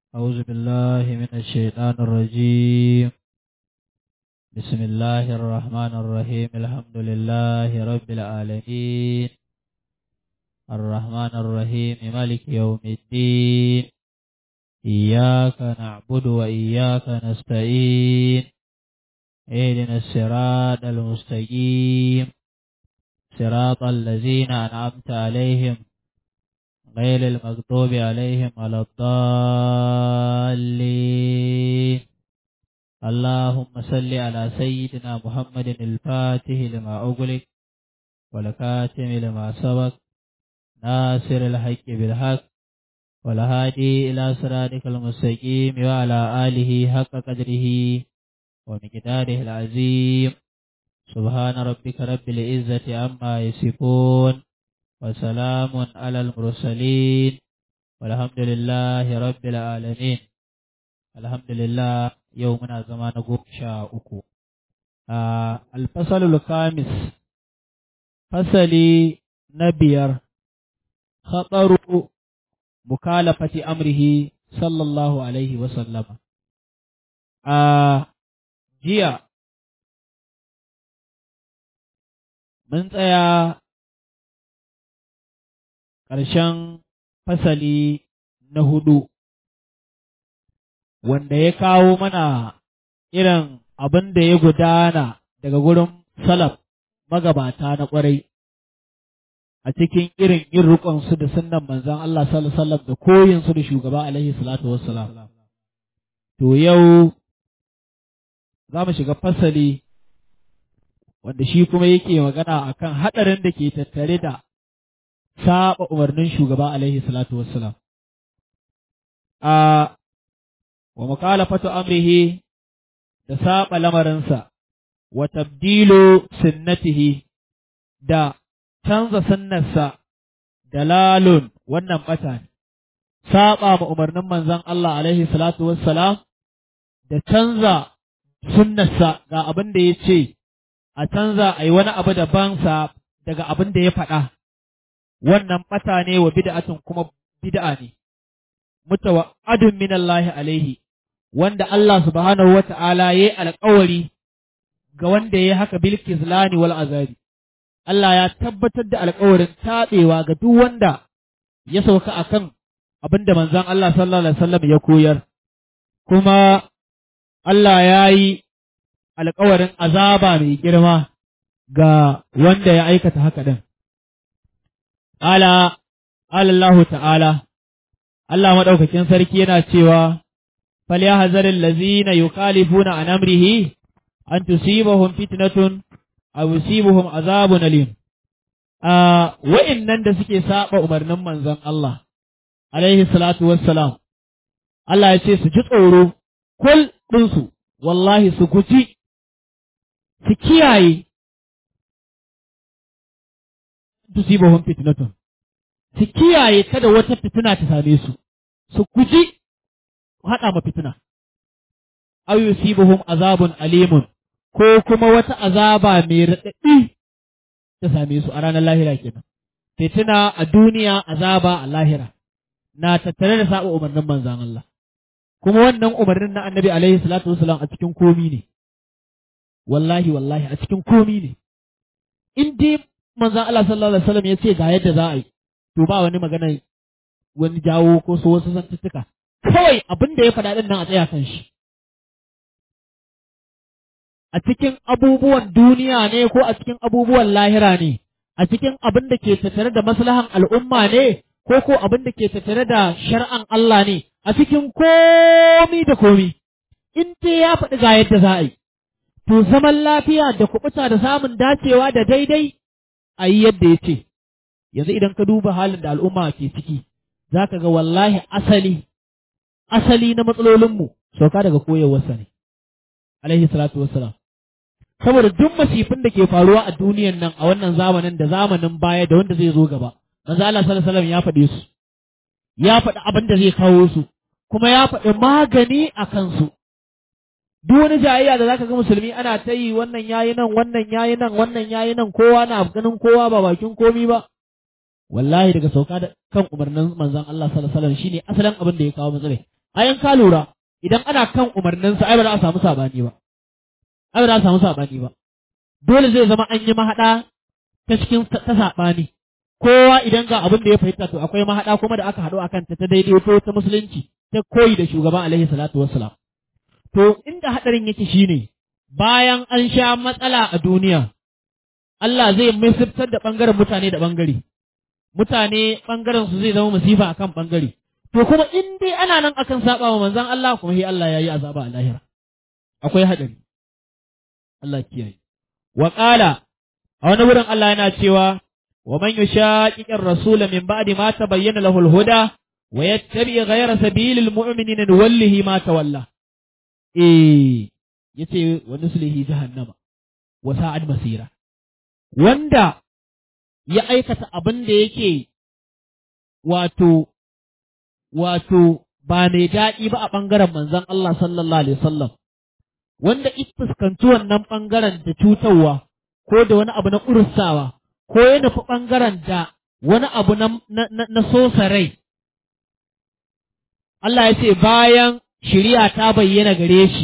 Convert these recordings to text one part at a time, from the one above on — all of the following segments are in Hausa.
أعوذ بالله من الشيطان الرجيم بسم الله الرحمن الرحيم الحمد لله رب العالمين الرحمن الرحيم مالك يوم الدين إياك نعبد وإياك نستعين اهدنا الصراط المستقيم صراط الذين أنعمت عليهم غير المغضوب عليهم ولا الضالين اللهم صل على سيدنا محمد الفاتح لما أغلق والكاتم لما سبق ناصر الحق بالحق والهادي إلى صراطك المستقيم وعلى آله حق قدره ومقداره العظيم سبحان ربك رب العزة عما يصفون وسلام على المرسلين والحمد لله رب العالمين الحمد لله يومنا زمان شاء أكو آه الفصل الخامس فصلي نبير خطر مكالفة أمره صلى الله عليه وسلم آه جيا من tsaya ƙarshen fasali na hudu, wanda ya kawo mana irin abin da ya gudana daga gurin salaf magabata na ƙwarai a cikin irin yin riƙonsu da sunnan manzan Allah sallallahu da koyinsu da shugaba alaihi salatu wassalam. To yau za mu shiga fasali wanda shi kuma yake magana akan haɗarin da ke tattare da saba umarnin shugaba alaihi salatu wassalam. A wa mukalafatu amrihi da saba lamarinsa, wa tabdilu sunnatihi da canza sunnarsa da lalun wannan bata ne, saba ma umarnin manzon Allah alaihi salatu wassalam da canza sunnarsa ga abin da ya ce, a canza a yi wani abu daban sa daga abin da ya faɗa. wannan ɓata ne wa bid'atun kuma bid'a ne mutawa'adun min Allah alaihi wanda Allah subhanahu wata'ala yayi alƙawari ga wanda yayi haka bil kizlani wal azabi Allah ya tabbatar da alƙawarin taɓewa ga duk wanda ya sauka akan abinda manzon Allah sallallahu alaihi wasallam ya koyar kuma Allah ya yi alƙawarin azaba mai girma ga wanda ya aikata haka din Ala, Allah ta'ala, Allah maɗaukakin sarki yana cewa, Falya hazarin lazina yukhalifuna an amrihi, an tusibahum fitnatun, a yusibuhum azabun alim. A wa'innan da suke saba umarnin manzon Allah, alaihi salatu wassalam, Allah ya ce su ji tsoro, kul ɗinsu, wallahi su guji, su kiyaye, tusibahum fitnatun su kiyaye kada wata fitina ta same su su guji haɗa ma fitina aw yusibuhum azabun alimun ko kuma wata azaba mai raɗaɗi ta same su a ranar lahira kenan fitina a duniya azaba a lahira na tattare da saba umarnin manzan Allah kuma wannan umarnin na annabi alaihi salatu wasalam a cikin komi ne wallahi wallahi a cikin komi ne in dai manzan Allah sallallahu alaihi wasallam ya ce ga yadda za a yi to ba wani magana wani jawo ko so wasu zantuttuka kawai abin da ya faɗa ɗin nan a tsaya kan shi a cikin abubuwan duniya ne ko a cikin abubuwan lahira ne a cikin abin da ke tattare da maslahan al'umma ne ko ko abin da ke tattare da shar'an Allah ne a cikin komi da komi in dai ya faɗi ga yadda za a yi to zaman lafiya da kuɓuta da samun dacewa da daidai a yi yadda ya ce yanzu idan ka duba halin da al'umma ke ciki za ka ga wallahi asali asali na matsalolinmu sauka daga koyarwarsa ne alaihi salatu wassalam saboda duk masifin da ke faruwa a duniyan nan a wannan zamanin da zamanin baya da wanda zai zo gaba manzo Allah sallallahu alaihi wasallam ya faɗe su ya faɗi abin da zai kawo su kuma ya faɗi magani a kansu duk wani jayayya da zaka ga musulmi ana ta yi wannan yayi nan wannan yayi nan wannan yayi nan kowa na ganin kowa ba bakin komi ba wallahi daga sauka da kan umarnin manzon Allah sallallahu alaihi wasallam shine asalin abin da ya kawo matsala ayan ka lura idan ana kan umarninsa ai ba za a samu sabani ba ai ba za a samu sabani ba dole zai zama an yi mahaɗa ta cikin ta saɓani kowa idan ga abin da ya fahimta to akwai mahaɗa kuma da aka haɗu a kanta ta daidaito ta musulunci ta koyi da shugaban alaihi salatu wassalam to inda haɗarin yake shine bayan an sha matsala a duniya Allah zai misiftar da ɓangaren mutane da ɓangare mutane ɓangaren su zai zama masifa akan ɓangare to kuma in dai ana nan akan saba wa manzon Allah kuma sai Allah ya yi azaba a lahira akwai haɗari Allah kiyaye wa qala a wani wurin Allah yana cewa wa man yushaqiqir rasula min ba'di ma tabayyana lahu al-huda wa yattabi ghayra sabilil mu'minina nuwallihi ma tawalla eh yace wa nuslihi jahannama wa sa'ad masira wanda ya aikata abin da yake wato wato ba mai daɗi ba a ɓangaren manzon Allah sallallahu alaihi wasallam wanda ita fuskanci wannan ɓangaren da cutarwa ko da wani abu na ƙursawa ko ya nufi ɓangaren da wani abu na, na, na, na sosa rai. Allah ya ce bayan shiriya ta bayyana gare shi,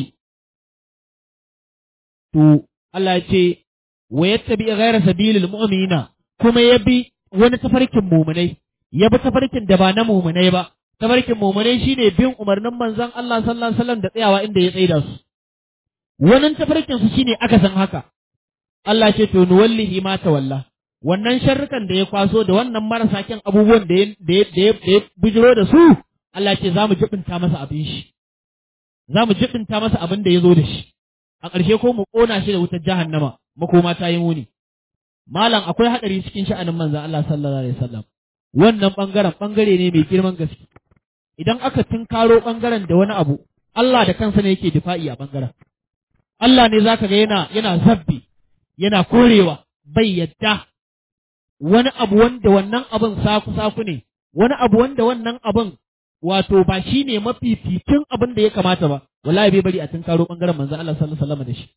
to Allah ya ce, wa yatta bi ghayra sabilil mu'minina kuma ya bi wani tafarkin mumunai, ya bi tafarkin da ba na mumunai ba, tafarkin mumunai shine bin umarnin manzon Allah sallallahu alaihi wasallam da tsayawa inda ya tsaida su. Wannan tafarkin su shine aka san haka. Allah ce to nuwallihi ma tawalla wannan sharrukan da ya kwaso da wannan marasa kyan abubuwan da ya da ya bijiro da su Allah ce za mu jibinta masa abin shi za mu jibinta masa abin da ya zo da shi a ƙarshe ko mu ƙona shi da wutar jahannama makoma ta yi muni malam akwai haɗari cikin sha'anin manzon Allah sallallahu alaihi wasallam wannan bangaren bangare ne mai girman gaske idan aka tunkaro bangaren da wani abu Allah da kansa ne yake difa'i a bangaren Allah ne zaka ga yana yana zabbi yana korewa bai yadda wani abu wanda wannan abin saku-saku ne, wani abu wanda wannan abin wato ba shi ne mafificin abin da ya kamata ba, wallahi bai bari a tun karo ɓangaren manzan Allah sallallahu alaihi da shi.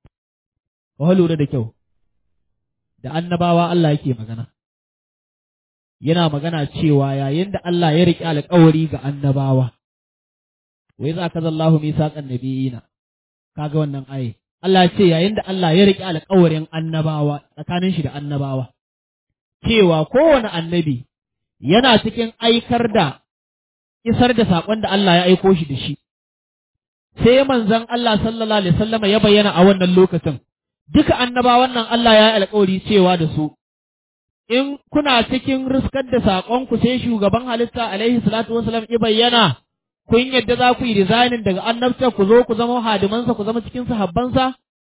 Ka lura da kyau, da annabawa Allah yake magana. Yana magana cewa yayin da Allah ya riƙe alƙawari ga annabawa, wai za ka zallahu misaƙan nabiyina, kaga wannan aye. Allah ce yayin da Allah ya riƙe alƙawarin annabawa tsakanin shi da annabawa, cewa kowane annabi yana cikin aikar da isar da saƙon da Allah ya aiko shi da shi. Sai manzon Allah sallallahu Alaihi wasallama ya bayyana a wannan lokacin, duka annabawan nan Allah ya yi alƙawari cewa da su, in kuna cikin riskar da saƙonku sai shugaban halitta alaihi salatu wasalam ya bayyana, kun yadda za ku yi rizainin daga annabta ku zo ku zama hadimansa ku zama cikin sahabbansa?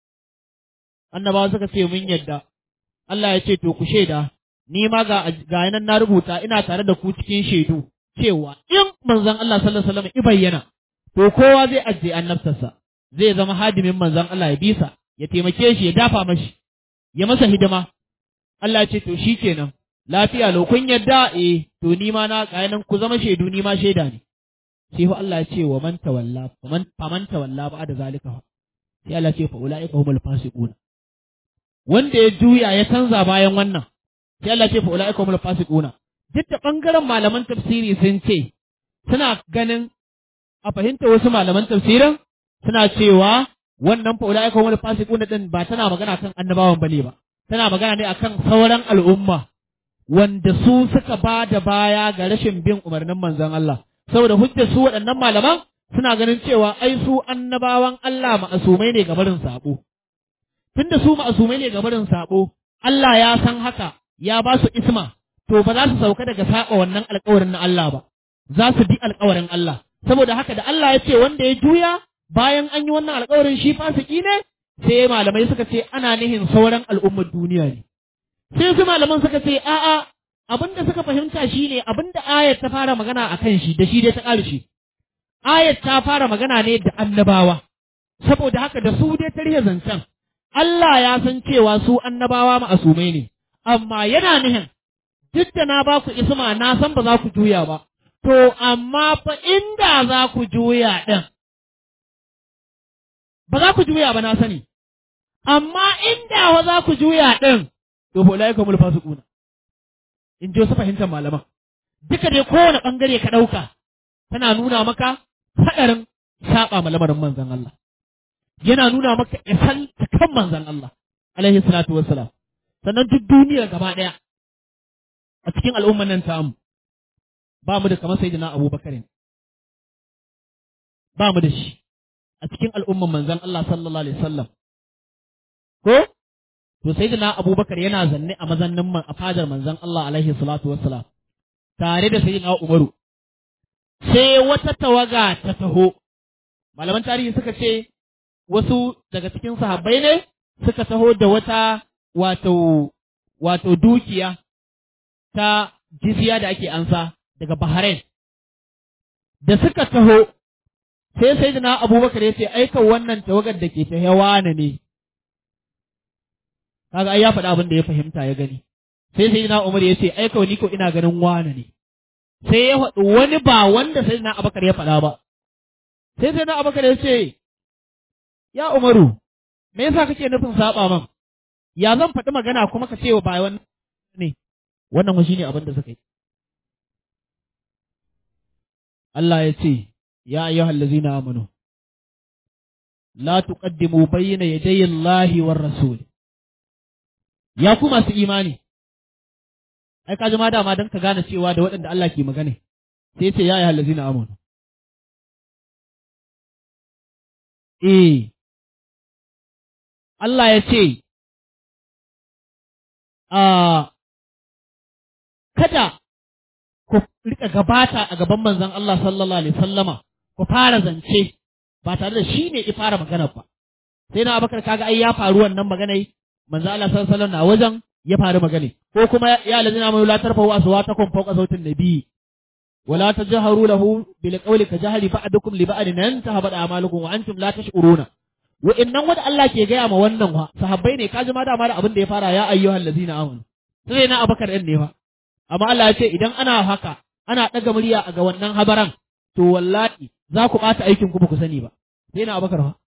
Annabawa suka ce mun yadda. Allah ya ce to ku shaida, ni ma ga ga nan na rubuta ina tare da ku cikin shaidu cewa in manzon Allah sallallahu alaihi wasallam i bayyana to kowa zai ajiye annabtarsa zai zama hadimin manzon Allah ya bisa ya taimake shi ya dafa mashi ya masa hidima Allah ya ce to shikenan lafiya lo kun yadda eh to ni ma na ga nan ku zama shaidu ni ma shaida ne sai fa Allah ya ce wa man tawalla faman faman tawalla ba da zalika sai Allah ya ce fa ulaika humul fasiqun wanda ya juya ya canza bayan wannan sai Allah ya ce fa ulaika humul fasiquna duk da bangaren malaman tafsiri sun ce suna ganin a fahimta wasu malaman tafsirin suna cewa wannan fa ulaika humul fasiquna din ba tana magana kan annabawan bane ba tana magana ne akan sauran al'umma wanda su suka ba da baya ga rashin bin umarnin manzon Allah saboda hujjar su waɗannan malaman suna ganin cewa ai su annabawan Allah ma'asumai ne ga barin sabo tunda su ma'asumai ne ga barin sabo Allah ya san haka ya ba su isma to ba za su sauka daga saba wannan alƙawarin na Allah ba za su bi alƙawarin Allah saboda haka da Allah ya ce wanda ya juya bayan an yi wannan alƙawarin shi fasiki ne sai malamai suka ce ana nihin sauran al'ummar duniya ne sai su malaman suka ce a'a abinda suka fahimta shine abinda ayat ta fara magana a kan shi da shi dai ta ƙarshe ayat ta fara magana ne da annabawa saboda haka da su dai ta zancen Allah ya san cewa su annabawa ma'asumai ne amma yana nihin duk da na ba ku isma na san ba za ku juya ba to amma fa inda za ku juya ɗin ba za ku juya ba na sani amma inda wa za ku juya ɗin to fa ulai kamul fasiquna in ji wasu fahimtar malaman duka dai kowane ɓangare ka ɗauka tana nuna maka haɗarin saɓa ma lamarin manzon Allah yana nuna maka isan kan manzon Allah alaihi salatu wassalam sannan duk duniya gaba ɗaya a cikin al'umman nan tamu ba mu da kamar sayyidina Abubakar ba mu da shi a cikin al'umman manzon Allah sallallahu alaihi wasallam ko to sayyidina Abubakar yana zanne a mazannin man a fadar manzon Allah alaihi salatu wassalam tare da sayyidina Umaru sai wata tawaga ta taho malaman tarihi suka ce wasu daga cikin sahabbai ne suka taho da wata wato wato dukiya ta jizya da ake ansa daga Bahrain da suka taho sai sai na abubakar ya ce aika wannan tawagar da ke ta yawana ne kaga ai ya faɗa abin da ya fahimta ya gani sai sai na umar ya ce aika ni ko ina ganin wane ne sai ya faɗi wani ba wanda sai na abubakar ya faɗa ba sai sai na abubakar ya ce ya umaru me yasa kake nufin saba man ya zan faɗi magana kuma ka ce wa ba wannan ne wannan shi ne abin da suka yi Allah ya ce يا أيها الذين آمنوا لا تقدموا بين يدي الله والرسول يا كما su imani ai ka ma dama don ka gane cewa da waɗanda Allah ke magana sai ce ya ayyuhal ladzina amanu eh Allah ya ce a kada ku rika gabata a gaban manzon Allah sallallahu alaihi sallama ku fara zance ba tare da shi ne ya fara magana ba sai na abakar kaga ai ya faru wannan magana manzo Allah sallallahu alaihi wasallam na wajen ya faru magana ko kuma ya lazina mai la tarfa wa aswatakum fawqa sautin nabi wala tajharu lahu bil qawli ka jahri ba'dukum li ba'din an tahabat a'malukum wa antum la tash'uruna wa innan wanda Allah ke gaya ma wannan wa sahabbai ne kaji ma dama da abin da ya fara ya ayyuhal ladina amanu sai na abakar ɗin ne fa amma Allah ya ce idan ana haka ana ɗaga murya a ga wannan habaran to wallahi za ku ɓata aikin ku ba ku sani ba sai na abakar fa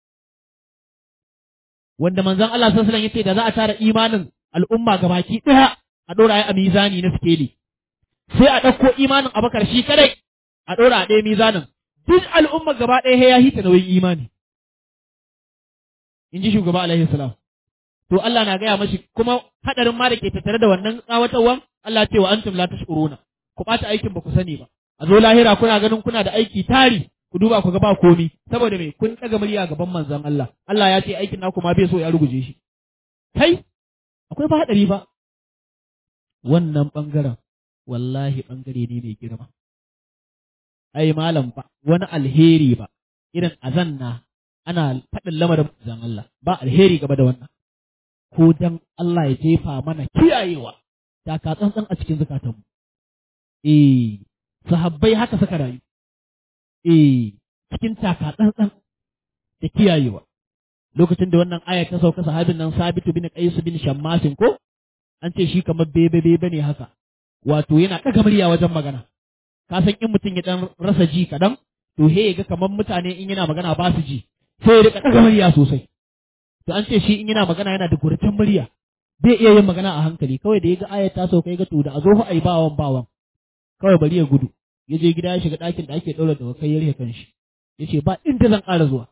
wanda manzon Allah sallallahu alaihi wasallam yace da za a tara imanin al'umma gabaki ɗaya a ɗora ya a mizani na sikeli sai a ɗauko imanin abakar shi kadai a ɗora a ɗaya mizanin duk al'umma gaba ɗaya ya hita nauyin imani in ji shugaba alaihi salam to Allah na gaya mashi kuma hadarin ma da ke tattare da wannan tsawatawan Allah ce wa antum la tashuruna ku ɓata aikin ba ku sani ba a zo lahira kuna ganin kuna da aiki tari ku duba ku ga ba komi saboda me kun ɗaga murya gaban manzon Allah Allah ya ce aikin naku ma bai so ya ruguje shi kai akwai ba hadari ba wannan bangaren wallahi bangare ne mai girma ai malam ba wani alheri ba irin azanna ana faɗin lamarin manzon Allah ba alheri gaba da wannan ko dan Allah ya jefa mana kiyayewa da ka tsantsan a cikin zukatanmu eh sahabbai haka suka rayu eh cikin taka tsantsan da kiyayewa lokacin da wannan aya ta sauka sahabin nan Sabitu bin Qais bin Shammasin ko an ce shi kamar bebe bebe ne haka wato yana ɗaga murya wajen magana ka san in mutum ya dan rasa ji kaɗan to he ga kamar mutane in yana magana ba su ji sai ya rika ɗaga murya sosai to an ce shi in yana magana yana da gurtan murya bai iya yin magana a hankali kawai da ya ga ayat ta sauka ya ga to da a zo fa ai bawan bawan kawai bari ya gudu ya je gida ya shiga ɗakin da ake ɗaura da kai ya rike kanshi ya ce ba inda zan ƙara zuwa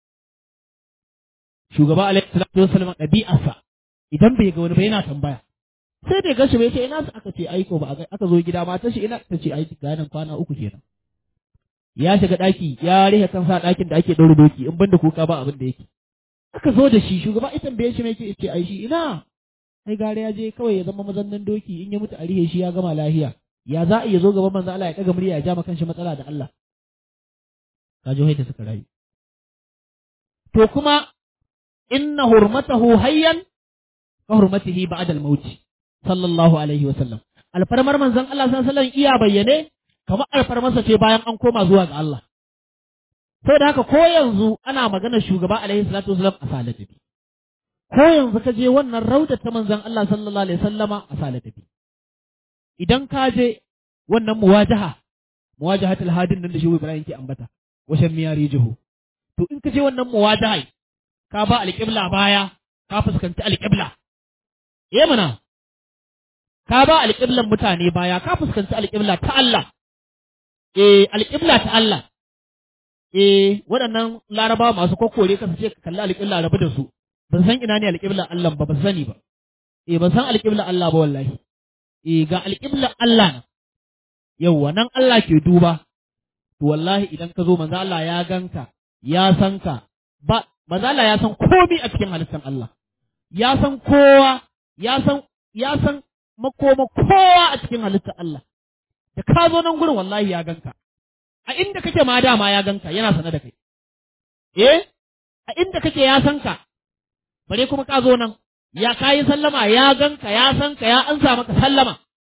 shugaba alaihi salatu wasallam ɗabi'arsa idan bai ga wani ba yana tambaya sai da gashi bai ce ina su aka ce aiko ba aka zo gida mata shi ina ta ce aiki ganin kwana uku kenan ya shiga ɗaki ya rihe kansa ɗakin da ake ɗaura doki in banda kuka ba abin da yake aka zo da shi shugaba ita bai shi mai ce ai shi ina ai gare ya je kawai ya zama mazannin doki in ya mutu a rihe shi ya gama lahiya ya za a iya zo gaban manzo Allah ya daga murya ya ja maka shi matsala da Allah ka ji da suka rayu to kuma inna hurmatahu hayyan ka hurmatihi ba'da al-maut sallallahu alaihi wa sallam alfarmar manzon Allah sallallahu alaihi iya bayyane kamar alfarmarsa ce bayan an koma zuwa ga Allah sai da haka ko yanzu ana magana shugaba alaihi salatu wasallam a salatabi ko yanzu ka je wannan raudar ta manzon Allah sallallahu alaihi wasallama a salatabi idan ka je wannan muwajaha muwajahatul hadin nan da shi Ibrahim ke ambata washan miyari jihu to in ka je wannan muwajaha ka ba alƙibla baya ka fuskanci alƙibla eh mana ka ba alƙiblan mutane baya ka fuskanci alƙibla ta Allah eh alƙibla ta Allah eh waɗannan larabawa masu kokkore ka su ce ka kalli alƙibla rabu da su ban san ina ne alƙibla Allah ba ban sani ba eh ban san alƙibla Allah ba wallahi eh ga alƙibla Allah na yauwa nan Allah ke duba to wallahi idan ka zo manzo Allah ya ganka ya san ka ba manzo Allah ya san komai a cikin halittar Allah ya san kowa ya san ya san makoma kowa a cikin halittar Allah da ka zo nan gurin wallahi ya ganka a inda kake ma dama ya ganka yana sane da kai eh a inda kake ya san ka bare kuma ka zo nan ya kayi sallama ya ganka ya san ka ya ansa maka sallama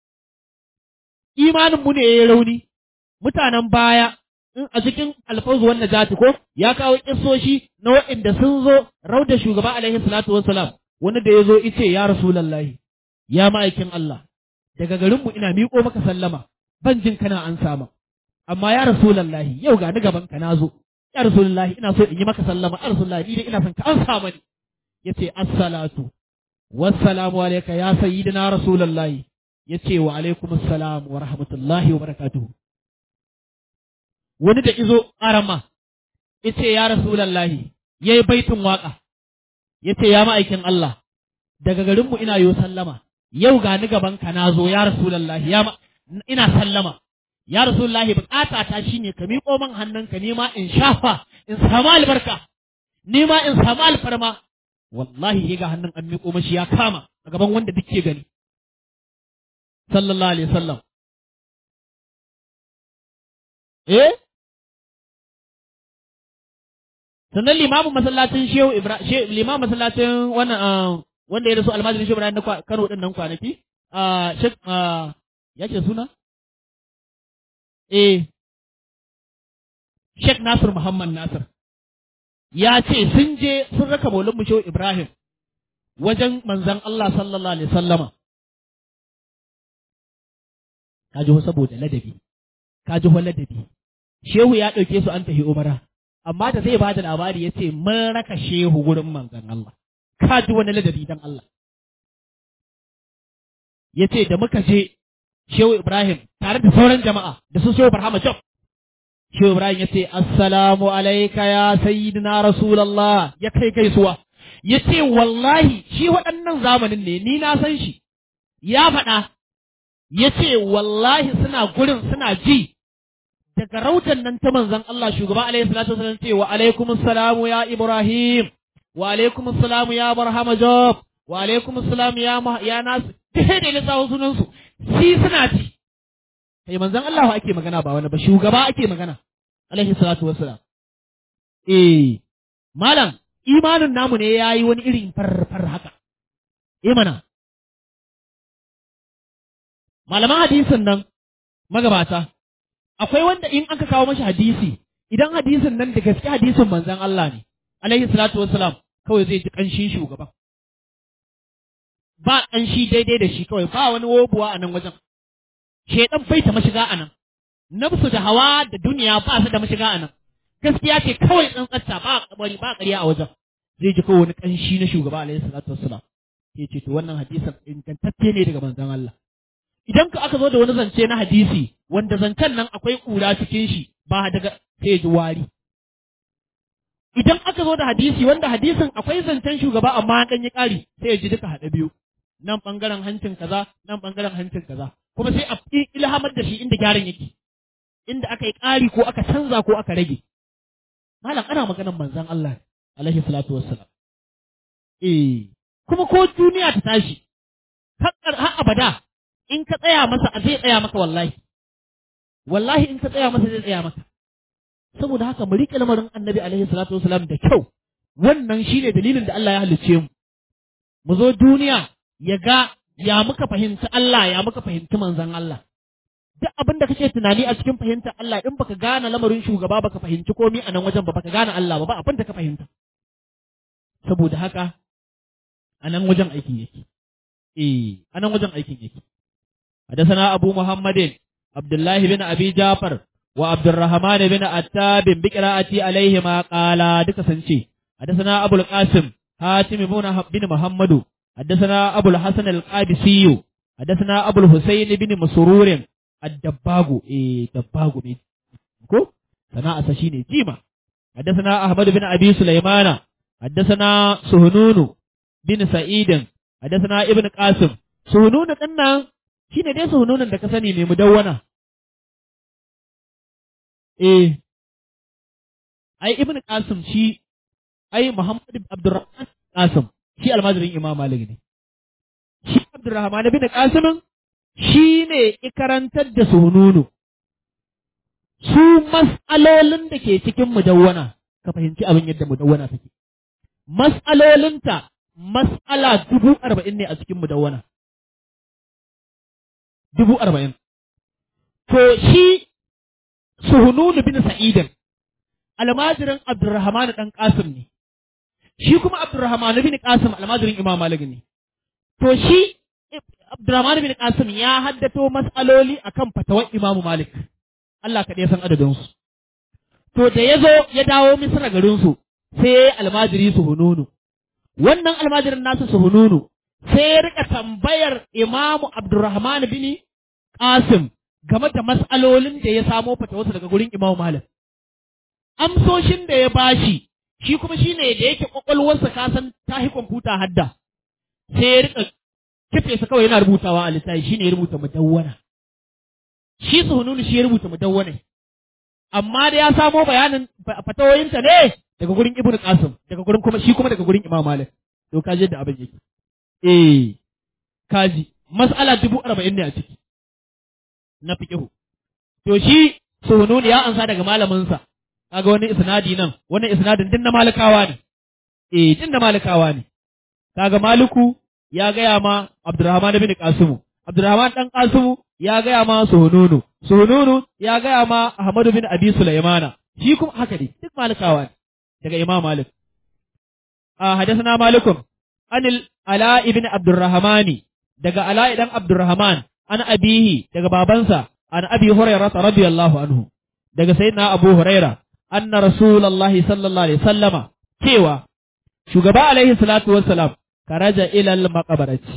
imanin mu ne yayi rauni mutanen baya in a cikin alfawzu wannan jati ko ya kawo kissoshi na waɗanda sun zo rauda shugaba alaihi salatu wassalam wani da ya zo ice ya rasulallahi ya ma'aikin Allah daga garinmu ina miƙo maka sallama ban jin kana an sama amma ya rasulallahi yau ga ni gaban ka na zo ya rasulallahi ina so in yi maka sallama ya rasulallahi ni dai ina son ka an sa mani yace assalatu wassalamu alayka ya sayyidina rasulallahi yace wa alaikum assalam wa rahmatullahi wa barakatuhu wani da izo arama yace ya rasulallahi yayi baitin waka yace ya ma'aikin Allah daga garinmu ina yo sallama yau ga ni gaban ka na zo ya rasulullahi ya ma ina sallama ya rasulullahi bukata ta shine ka miƙo min hannunka ni ma in shafa in samu albarka ni ma in samu alfarma wallahi ga hannun an miƙo mashi ya kama a gaban wanda duk ke gani sallallahu alaihi wasallam eh sannan limamin masallacin shehu ibrahim limamin masallacin wannan wanda ya rasu almajirin shehu ibrahim na kano din nan kwanaki a shek ya ce suna eh shek nasir muhammad nasir ya ce sun je sun raka maulin mu shehu ibrahim wajen manzan Allah sallallahu alaihi sallama ka ji saboda ladabi ka ji ladabi shehu ya ɗauke su an tafi umara amma da zai bada labari ya ce mun raka shehu gurin manzan Allah ka ji wani ladabi dan Allah ya ce da muka je shehu Ibrahim tare da sauran jama'a da su shehu Barhama Job shehu Ibrahim ya ce assalamu alaika ya sayyidina rasulallah ya kai gaisuwa ya ce wallahi shi waɗannan zamanin ne ni na san shi ya faɗa ya ce wallahi suna gurin suna ji daga rautan nan ta manzon Allah shugaba alaihi salatu wasallam ce wa alaikum assalamu ya Ibrahim wa alaikum assalamu ya Barhama Job wa alaikum assalamu ya ya Nas sai da lissawo sunan su shi suna ji kai manzon Allah ake magana ba wani ba shugaba ake magana alaihi salatu wassalam eh malam imanin namu ne yayi wani irin farfar haka eh mana malaman hadisin nan magabata akwai wanda in aka kawo mashi hadisi idan hadisin nan da gaske hadisin manzon Allah ne alaihi salatu wassalam kawai zai ji kanshin shugaba ba kanshi daidai da shi kawai ba wani wobuwa a nan wajen shedan bai ta mashiga a nan nafsu da hawa da duniya ba su da mashiga a nan gaskiya ce kawai tsantsatta ba kabari ba ƙarya a wajen zai ji kawai wani kanshi na shugaba alaihi salatu wassalam ke ce to wannan hadisin ingantacce ne daga manzon Allah idan ka aka zo da wani zance na hadisi wanda zancen nan akwai kura cikin shi ba daga sai ji wari idan aka zo da hadisi wanda hadisin akwai zancen shugaba amma an ɗan yi ƙari sai ya ji duka haɗa biyu nan ɓangaren hancin kaza nan ɓangaren hancin kaza kuma sai a ilhamar da shi inda gyaran yake inda aka yi ƙari ko aka canza ko aka rage malam ana maganar manzon Allah alaihi salatu wassalam eh kuma ko duniya ta tashi har abada in ka tsaya masa zai tsaya maka wallahi wallahi in ka tsaya masa zai tsaya maka saboda haka mu riƙe lamarin annabi alaihi salatu wasalam da kyau wannan shine dalilin da Allah ya halicce mu mu zo duniya ya ga ya muka fahimci Allah ya muka fahimci manzon Allah duk abin da kake tunani a cikin fahimtar Allah in baka gane lamarin shugaba baka fahimci komai a nan wajen ba baka gane Allah ba ba abin da ka fahimta saboda haka a nan wajen aikin yake eh a nan wajen aikin yake حدثنا أبو محمد عبد الله بن أبي جعفر وعبد الرحمن بن عتاب بقراءتي عليهما قال دك سنشي حدثنا أبو القاسم حاتم بن محمد حدثنا أبو الحسن القادسي حدثنا أبو الحسين بن مسرور الدباغ إيه دباغ مين كو sana'arsa shine jima حدثنا أحمد بن أبي سليمان حدثنا سهنون بن سعيد حدثنا ابن قاسم سهنون ɗin shine dai suhununan da ka sani mai mudawwana eh ai ibn qasim shi ai muhammad abdurrahman qasim shi almajirin imam malik ne shi abdurrahman ibn qasim shi ne ikarantar da suhununu su mas'alolin da ke cikin mudawwana ka fahimci abin yadda mudawwana take mas'alolinta mas'ala dubu arba'in ne a cikin mudawwana dubu arba'in. To shi Suhununu bin Sa'idin, almajirin Abdurrahman ɗan Qasim ne, shi kuma Abdurrahman bin Qasim almajirin Imam Malik ne. To shi Abdurrahman bin Qasim ya haddato mas'aloli akan fatawar Imam Malik, Allah kaɗai san adadinsu. To da ya zo ya dawo Misra garinsu, sai ya yi almajiri Suhununu. Wannan almajirin nasu Suhununu sai ya rika tambayar Imamu Abdurrahman bin Qasim game da mas'alolin da ya samo fatawarsa daga gurin Imam Malik. Amsoshin da ya bashi shi kuma shine da yake kwakwalwarsa ka san tahi kwamfuta hadda sai ya rika kife sa kawai yana rubutawa a littafi shine ya rubuta mudawwana. Shi Suhununu shi ya rubuta mudawwana. Amma da ya samo bayanin fatawoyinta ne daga gurin Ibn Qasim daga gurin kuma shi kuma daga gurin Imam Malik. To kaje da abin yake. eh kaji mas'ala dubu arba'in ne a ciki na fiƙihu to shi suhununi ya ansa daga malaminsa kaga wani isnadi nan wannan isnadin din na malikawa ne eh din na malikawa ne kaga maliku ya gaya ma abdurrahman bin qasimu abdurrahman dan qasimu ya gaya ma suhununu suhununu ya gaya ma ahmad bin abi sulaimana shi kuma haka ne duk malikawa ne daga imam malik a hadathana malikum anil ala ibn abdurrahmani daga ala idan abdurrahman an abihi daga babansa an abi hurairah radiyallahu anhu daga sayyidina abu huraira anna rasulullahi sallallahu alaihi sallama cewa shugaba alaihi salatu wassalam karaja ila al maqbarati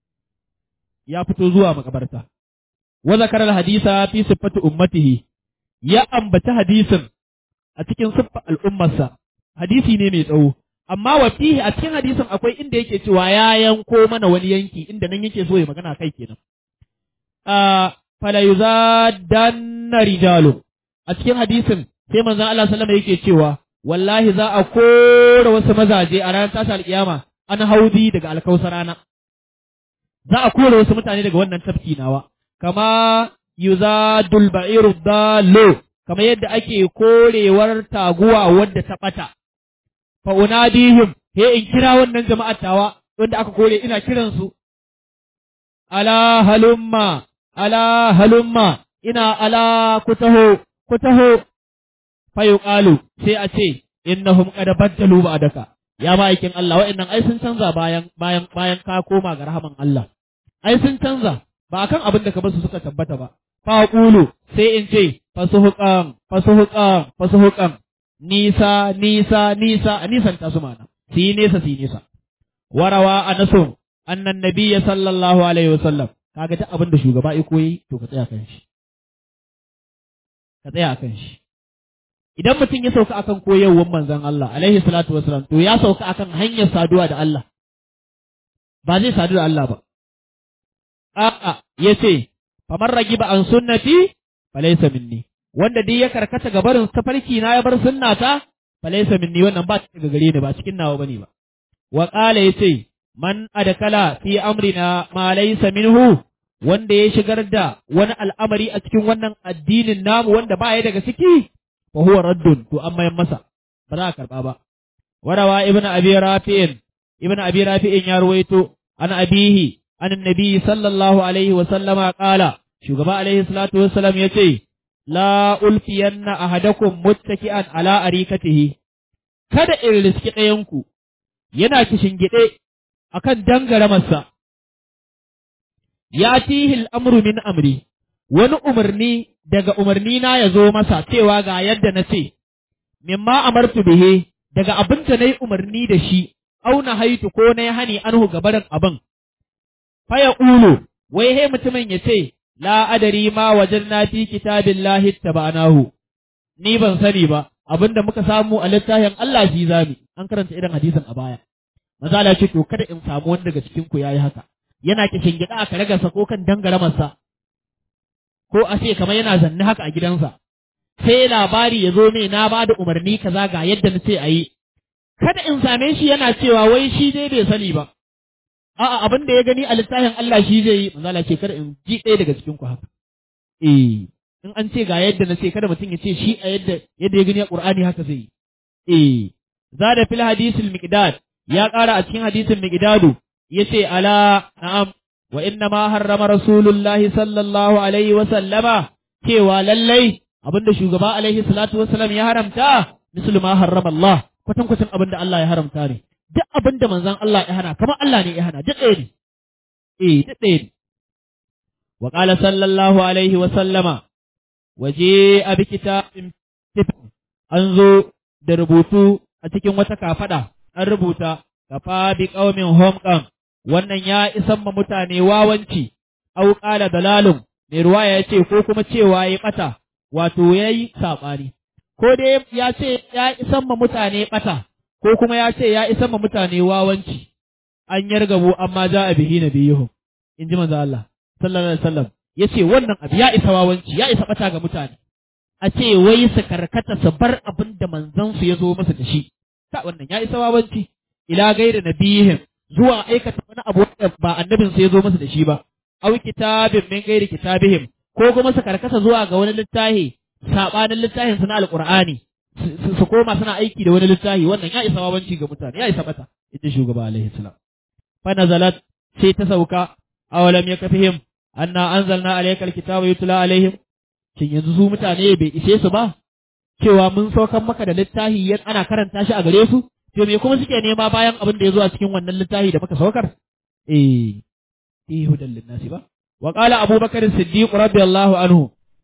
ya fito zuwa makabarta wa zakara al hadisa fi sifati ummatihi ya ambaci hadisin a cikin siffar al'ummarsa hadisi ne mai tsawo amma wa fihi a cikin hadisin akwai inda yake cewa ya yanko mana wani yanki inda nan yake so ya magana kai kenan a fala yuzadanna rijalu a cikin hadisin sai manzon Allah sallama yake cewa wallahi za a kora wasu mazaje a ranar tashi alkiyama an haudi daga alkausarana za a kora wasu mutane daga wannan tafki nawa kama yuzadul ba'iru dalo kama yadda ake korewar taguwa wadda ta bata fa unadihim he in kira wannan jama'ar tawa wanda aka kore ina kiran su ala halumma ala halumma ina ala kutaho kutaho fa yuqalu sai a ce innahum qad baddalu ba'daka ya ma'aikin Allah wa'annan ai sun canza bayan bayan bayan ka koma ga rahaman Allah ai sun canza ba akan abin da ka basu suka tabbata ba fa qulu sai in ce fasuhuqan fasuhuqan fasuhuqan nisa nisa nisa a nisan ta su mana si nesa si nesa warawa anasu annan nabiyya sallallahu alaihi wasallam kaga ta abin da shugaba ya koyi to ka tsaya kan shi ka tsaya kan shi idan mutum ya sauka akan koyarwar manzon Allah alaihi salatu wasallam to ya sauka akan hanyar saduwa da Allah ba zai sadu da Allah ba a'a yace famar ragiba an sunnati falaysa minni wanda dai ya karkata ga barin tafarki na ya bar sunnata falaysa minni wannan ba ta daga gare ni ba cikin nawa bane ba wa qala yace man adkala fi amrina ma laysa minhu wanda ya shigar da wani al'amari a cikin wannan addinin namu wanda ba ya daga ciki fa huwa raddun to an mayan masa ba za a karba ba warawa ibn abi rafi'in ibn abi rafi'in ya ruwaito an abihi an annabi sallallahu alaihi wa sallama qala shugaba alaihi salatu wassalam yace la ulfiyanna ahadakum muttaki'an ala arikatihi kada in riski ɗayanku yana kishingide akan dangaramarsa ya tihil amru min amri wani umarni daga umarni na ya zo masa cewa ga yadda na ce mimma amartu bihi daga abin da nayi umarni da shi auna haitu ko na hani anhu gabarin abin faya ulu wai he mutumin ya ce la adari ma wajen na fi kitabillahi tabanahu ni ban sani ba abinda muka samu a littafin Allah shi zami an karanta irin hadisin a baya manzo Allah ce to kada in samu wani daga cikin ku yayi haka yana kishin gida aka raga sa ko kan dangaramarsa ko a ce kamar yana zanne haka a gidansa sai labari ya zo mai na ba da umarni kaza ga yadda na ce a yi kada in same shi yana cewa wai shi dai bai sani ba a'a abin da ya gani a littafin Allah shi zai yi manzo Allah ce kada in ji ɗaya daga cikin ku haka eh in an ce ga yadda na ce kada mutum ya ce shi a yadda yadda ya gani a Qur'ani haka zai yi eh zada fil hadisil miqdad ya ƙara a cikin hadisin miqdadu yace ala na'am wa inna ma harrama rasulullahi sallallahu alaihi wa sallama cewa lallai abinda shugaba alaihi salatu wassalam ya haramta mislu ma harrama Allah kwatankwacin abinda Allah ya haramta ne duk abinda manzon Allah ya hana kamar Allah ne ya hana duk ɗaya ne eh duk ɗaya ne wa qala sallallahu alaihi wa sallama waje abi kitabin an zo da rubutu a cikin wata kafada an rubuta kafa bi qaumin homqan wannan ya isan ma mutane wawanci au qala dalalun mai ruwaya ya ce ko kuma cewa ya bata wato yayi sabani ko dai ya ce ya isan ma mutane bata ko kuma ya ce ya isan ma mutane wawanci an yargabo amma ja a bihi nabiyuhu in ji manzo Allah sallallahu alaihi wasallam yace wannan abu ya isa wawanci ya isa bata ga mutane a ce wai su karkata su bar abin da manzon su ya zo masa da shi ta wannan ya isa wawanci ila gaira nabihim zuwa aikata wani abu da ba annabin su ya zo masa da shi ba aw kitabin min gairi kitabihim ko kuma su karkata zuwa ga wani littafi sabanin littafin su na alqur'ani su koma suna aiki da wani littafi wannan ya isa wawanci ga mutane ya isa bata inda shugaba alaihi salam fa nazalat sai ta sauka awalam yakfihim anna anzalna alayka alkitaba yutla alaihim shin yanzu su mutane bai ishe su ba cewa mun saukan maka da littafi yan ana karanta shi a gare su to me kuma suke nema bayan abin da ya zo a cikin wannan littafi da muka saukar eh eh hudan linnasi ba wa qala abubakar siddiq radiyallahu anhu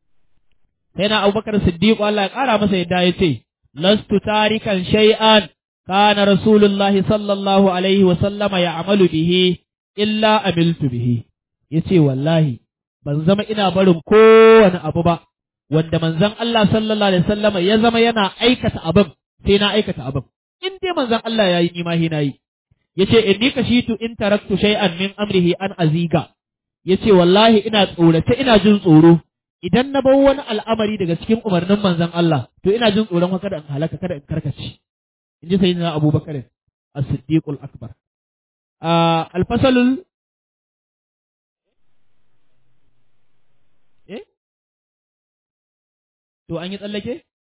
sai na abubakar siddiq Allah ya kara masa yadda ya ce lastu tarikan shay'an kana rasulullahi sallallahu alaihi wa sallama ya'malu bihi illa amiltu bihi yace wallahi ban zama ina barin kowane abu ba wanda manzon Allah sallallahu alaihi wasallama ya zama yana aikata abin sai na aikata abin in dai manzon Allah yayi ni ma hina yi yace inni kashitu in taraktu shay'an min amrihi an aziga yace wallahi ina tsorace ina jin tsoro idan na bar wani al'amari daga cikin umarnin manzon Allah to ina jin tsoron kada in halaka kada in karkace in ji sayyidina Abubakar as-Siddiqul Akbar al-fasalul eh to an yi tsallake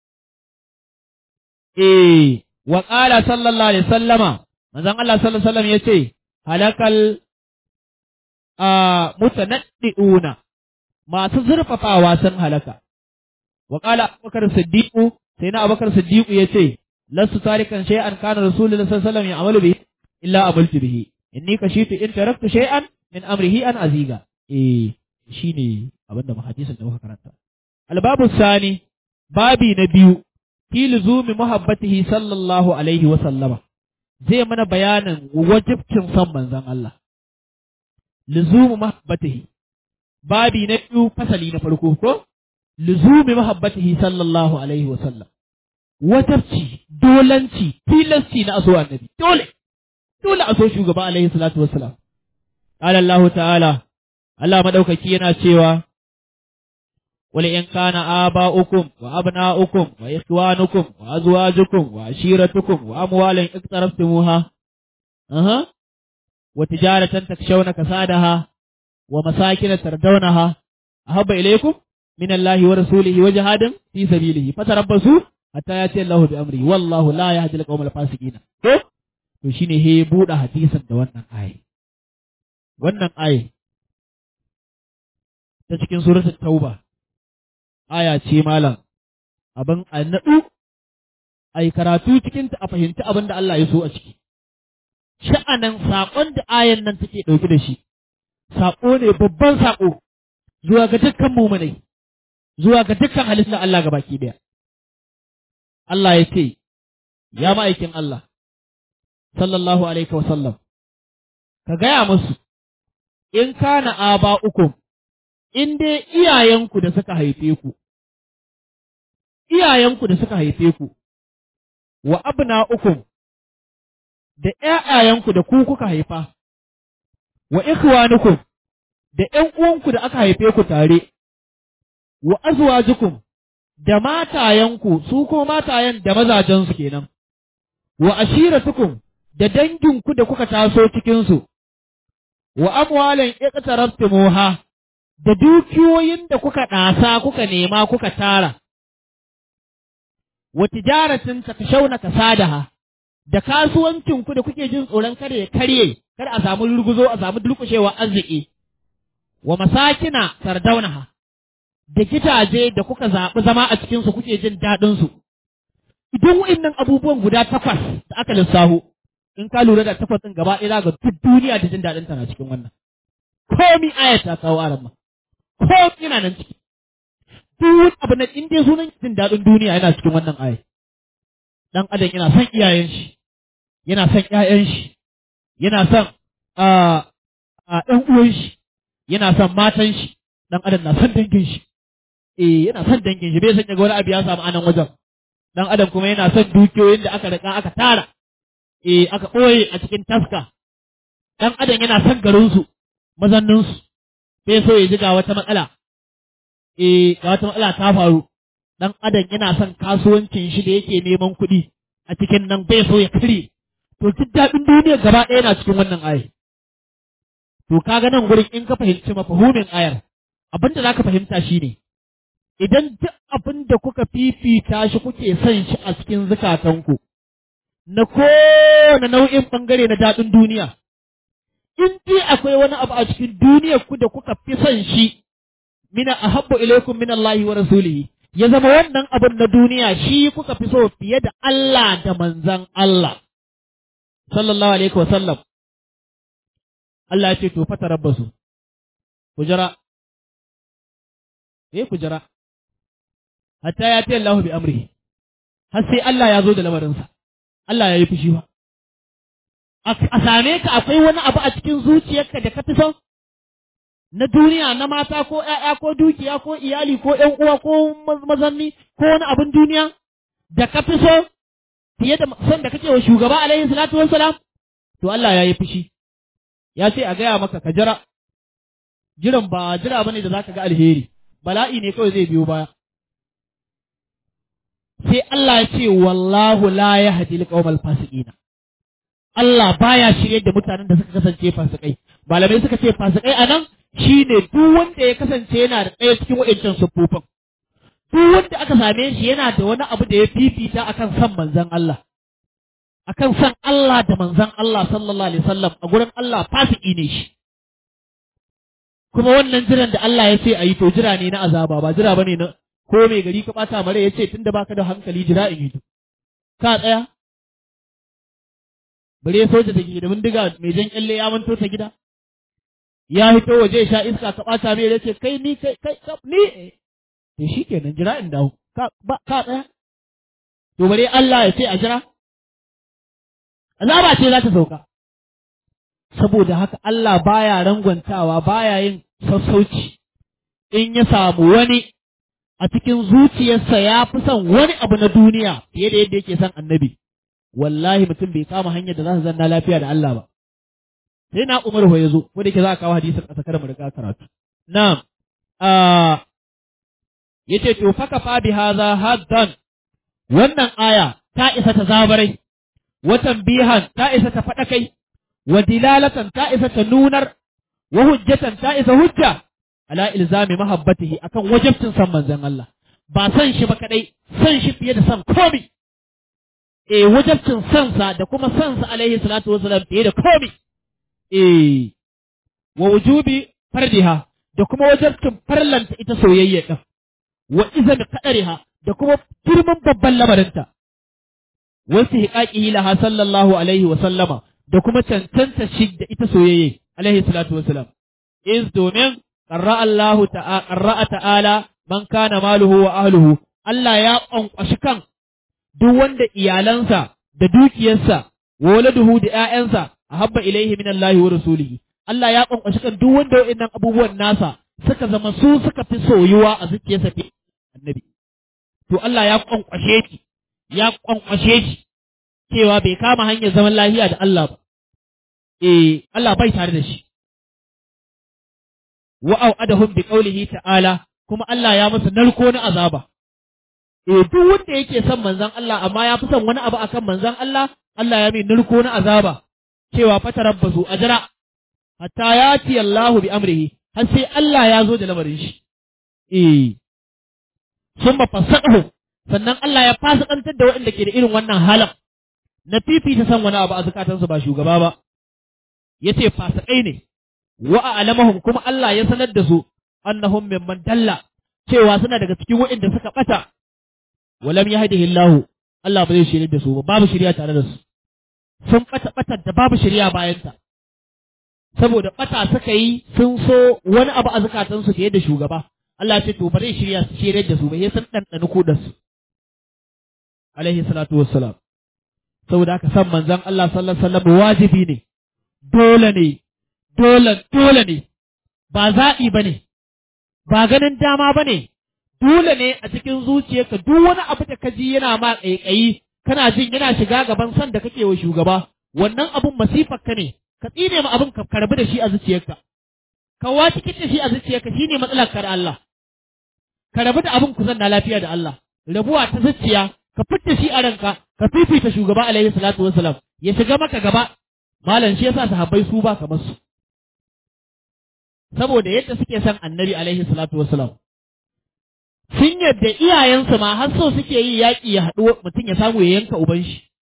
eh wa qala sallallahu alaihi sallama manzon Allah sallallahu alaihi wasallam yace halakal a mutanaddiuna masu zurfafawa sun halaka wa qala abubakar siddiqu sai na abubakar siddiqu yace lasu tarikan shay'an kana rasulullahi sallallahu alaihi wasallam ya'malu bihi illa amaltu bihi inni kashitu in taraktu shay'an min amrihi an aziga eh shine abinda hadisin da muka karanta albabu sani babi na biyu fi luzumi muhabbatihi sallallahu alaihi wa sallama zai mana bayanin wajibcin son manzon Allah luzumu muhabbatihi babi na biyu fasali na farko ko luzumi muhabbatihi sallallahu alaihi wa sallam wajibci dolanci tilasci na aso annabi dole dole aso shugaba alaihi salatu wassalam qala Allah ta'ala Allah madaukaki yana cewa قل إن كان آباؤكم وأبناؤكم وإخوانكم وأزواجكم وعشيرتكم وأموال اقترفتموها أها وتجارة تخشون كسادها ومساكن تردونها أحب إليكم من الله ورسوله وجهاد في سبيله فتربصوا حتى يأتي الله بأمره والله لا يهدي القوم الفاسقين to shine he buɗe hadisin da wannan ayi wannan ayi ta cikin suratul tauba aya ce malam abin a naɗu a yi karatu cikinta a fahimci abin da Allah ya so a ciki. Sha'anan saƙon da ayan nan take ɗauki da shi, saƙo ne babban saƙo zuwa ga dukkan mumunai, zuwa ga dukkan halittar Allah ga baki ɗaya. Allah ya ce, Ya ma'aikin Allah, sallallahu alaihi wasallam, ka gaya musu, in kana aba uku, in dai iyayenku da suka haife ku, iyayenku da suka haife ku wa abna'ukum da ƴaƴayenku da ku kuka haifa wa ikhwanukum da ƴan uwanku da aka haife ku tare wa azwajukum da matayenku su ko matayen da mazajensu kenan wa ashiratukum da danginku da kuka taso cikinsu wa amwalan iqtaraftumuha da dukiyoyin da kuka ɗasa kuka nema kuka tara wa tijaratin takashawna kasadaha da kasuwancin ku da kuke jin tsoron kada ya karye kada a samu rurguzo a samu durkushewa arziki wa masakina sardaunaha da gidaje da kuka zaɓi zama a cikinsu kuke jin daɗinsu idan wa'innan abubuwan guda takwas da aka lissaho in ka lura da takwas ɗin gaba ɗaya ga duk duniya da jin daɗin ta na cikin wannan komi ayat ta kawo aran ma komi yana nan ciki duk abu na in dai sunan jin daɗin duniya yana cikin wannan ayat dan adam yana son iyayen shi yana son ƴaƴan shi yana son a ɗan uwan shi yana son matan shi dan adam na son dangin shi eh yana son dangin shi bai san ya ga wani abu ya samu anan wajen dan adam kuma yana son dukiyoyin da aka rika aka tara eh aka ɓoye a cikin taska dan adam yana son garin su mazannin su bai so ya ji ga wata matsala eh ga wata matsala ta faru dan adam yana son kasuwancin shi da yake neman kuɗi a cikin nan bai so ya kare to duk daɗin duniya gaba ɗaya yana cikin wannan ayar to kaga nan gurin in ka fahimci mafahumin ayar abinda za ka fahimta shine idan duk abin da kuka fifita shi kuke son shi a cikin zukatanku na kowane nau'in ɓangare na daɗin duniya in dai akwai wani abu a cikin duniyar ku da kuka fi son shi mina ahabbu ilaikum min Allah wa rasulihi ya zama wannan abin na duniya shi kuka fi so fiye da Allah da manzan Allah sallallahu alaihi wa sallam Allah ya ce to fata rabbasu ku jira eh ku jira hatta ya ta Allah bi amrihi har sai Allah ya zo da lamarinsa Allah ya yi fushi ba a same ka akwai wani abu a cikin zuciyarka da ka fi son na duniya na mata ko ‘ya'ya ko dukiya ko iyali ko ‘yan uwa ko mazanni ko wani abin duniya da ka fi so fiye da son da kake wa shugaba alaihi salatu wassalam to Allah ya yi fushi ya ce a gaya maka ka jira jiran ba jira bane da zaka ga alheri bala'i ne kawai zai biyo baya sai Allah ya ce wallahu la yahdi al fasiqina Allah baya shirye da mutanen da suka kasance fasikai malamai suka ce fasikai anan shine duk wanda ya kasance yana da ɗaya cikin wa'ancan siffofin duk wanda aka same shi yana da wani abu da ya fifita akan san manzon Allah akan san Allah da manzon Allah sallallahu alaihi wasallam a gurin Allah fasiki ne shi kuma wannan jiran da Allah ya ce a yi to jira ne na azaba ba jira bane na ko mai gari ka bata mare ya ce tunda baka da hankali jira in yi ka tsaya bare soja da ke da bindiga mai jan kyalle ya manto ta gida ya hito waje ya sha iska ka bata mai ya ce kai ni kai kai ni to shikenan jira in dawo ka ba ka tsaya to bare Allah ya ce a jira azaba ce za ta sauka saboda haka Allah baya rangwantawa baya yin sassauci in ya samu wani a cikin zuciyarsa ya fi son wani abu na duniya fiye da yadda yake son annabi wallahi mutum bai kama hanyar da za su zanna lafiya da Allah ba sai na Umar ya zo ko da yake za a kawo hadisin a sakar mu riga karatu na'am ah yace to faka fa bi hadha haddan wannan aya ta isa ta zabarai watan bihan ta isa ta faɗa kai wa dilalatan ta isa ta nunar wa hujjatan ta isa hujja ala ilzami mahabbatihi akan wajibcin san manzon Allah ba san shi ba kadai san shi fiye da san komi eh wajibcin san sa da kuma san sa alaihi salatu wasalam fiye da komi eh wa wujubi fardiha da kuma wajibcin farlanta ita soyayya din wa izan kadariha da kuma girman babban lamarinta wasu hiƙaƙihi laha sallallahu alaihi wa sallama da kuma cancanta shi da ita soyayye alaihi salatu wasalam is domin qarra Allah ta'ala qarra ta'ala man kana maluhu wa ahluhu Allah ya ƙwanƙwashi kan duk wanda iyalansa da dukiyarsa wa waladuhu da ƴaƴansa ahabba ilaihi min Allah wa rasulihi Allah ya ƙwanƙwashi kan duk wanda wa'annan abubuwan nasa suka zama su suka fi soyuwa a zuciyarsa fi annabi to to Allah ya kwankwashe shi ya kwankwashe shi cewa bai kama hanyar zaman lafiya da Allah ba eh Allah bai tare da shi wa au'adahum bi qawlihi ta'ala kuma Allah ya masa narko na azaba eh duk wanda yake son manzon Allah amma ya fi son wani abu akan manzon Allah Allah ya mai narko na azaba cewa fatarabbasu ajra hatta yati Allahu bi amrihi har sai Allah ya zo da lamarin shi eh summa fasaqahu sannan Allah ya fasikantar da waɗanda ke da irin wannan halin na fifita san wani abu a zukatansu ba shugaba ba yace fasikai ne wa a'lamahum kuma Allah ya sanar da su annahum mimman dalla cewa suna daga cikin waɗanda suka bata walam yahdihi Allah Allah ba zai shirye da su ba babu shirya tare da su sun bata batar da babu shirya bayan ta saboda bata suka yi sun so wani abu a zukatansu fiye da shugaba Allah ce to ba zai shirya su shirye da su ba sai sun ɗanɗani kudar su alaihi salatu wassalam saboda haka san manzon Allah sallallahu alaihi wasallam wajibi ne dole ne dole dole ne ba zaɓi ba ne ba ganin dama ba ne dole ne a cikin zuciyarka duk wani abu da ka ji yana ma ƙaiƙayi kana jin yana shiga gaban san da kake wa shugaba wannan abun masifar ka ne ka tsine ma abun ka karbi da shi a zuciyarka ka waci kice shi a zuciyarka shine matsalar kar Allah ka rabu da abun ku zanna lafiya da Allah rabuwa ta zuciya ka fitta shi a ranka ka fifita shugaba alaihi salatu wassalam ya shiga maka gaba malam shi yasa sahabbai su ba kamar su saboda yadda suke son annabi alaihi salatu wassalam sun yadda iyayensu ma har so suke yi yaƙi ya haɗu mutum ya samu ya yanka uban shi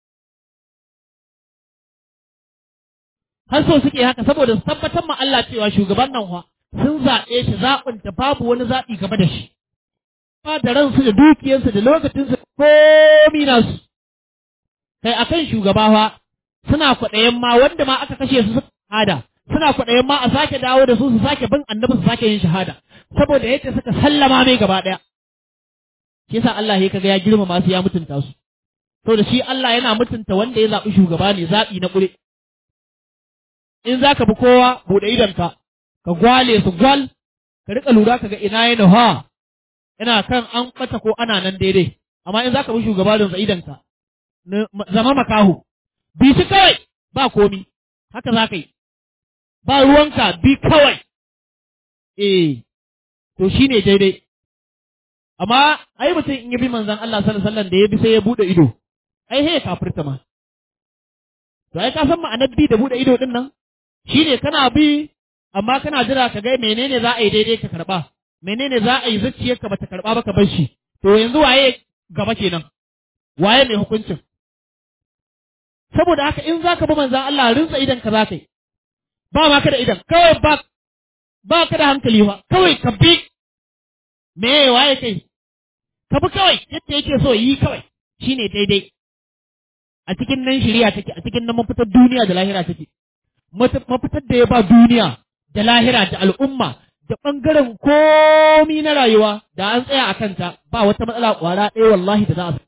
har so suke haka saboda su tabbatar ma Allah cewa shugaban nan fa sun zaɓe shi zaɓin da babu wani zaɓi gaba da shi ba da ransu da dukiyarsu da lokacinsu komi nasu kai akan shugaba fa suna kwaɗayen ma wanda ma aka kashe su suka hada suna kwaɗayin ma a sake dawo da su su sake bin annabi su sake yin shahada saboda yadda suka sallama mai gaba ɗaya shi yasa Allah ya kaga ya girmama su ya mutunta su saboda shi Allah yana mutunta wanda ya zaɓi shugaba ne zaɓi na ƙure in za ka bi kowa buɗe idonka ka gwale su gwal ka riƙa lura ka ga ina ya nuha ina kan an ɓata ko ana nan daidai amma in za ka bi shugaba da idonka zama makahu bi shi kawai ba komi haka za ka yi ba ruwanka bi kawai, eh, to shi ne daidai. Amma, ai mutum in ya bi manzan Allah sallallahu da ya bi sai ya buɗe ido, ai he kafirta ma. To, ai, ka san ma'anar bi da buɗe ido ɗin nan, shi ne kana bi, amma kana jira ka ga menene za a yi daidai ka karɓa, menene za a yi zuciyarka ba ta karɓa ba ka bar shi, to yanzu waye gaba kenan, waye mai hukuncin. Saboda haka in za ka bi manzan Allah rinsa idan ka za ka yi, ba ma ka da idan kawai ba ba ka da hankali ba kawai ka bi me waye kai ka bi kawai yadda yake so yi kawai shine daidai a cikin nan shari'a take a cikin nan mafitar duniya da lahira take mafitar da ya ba duniya da lahira da al'umma da ɓangaren komi na rayuwa da an tsaya a kanta ba wata matsala ƙwara ɗaya wallahi da za a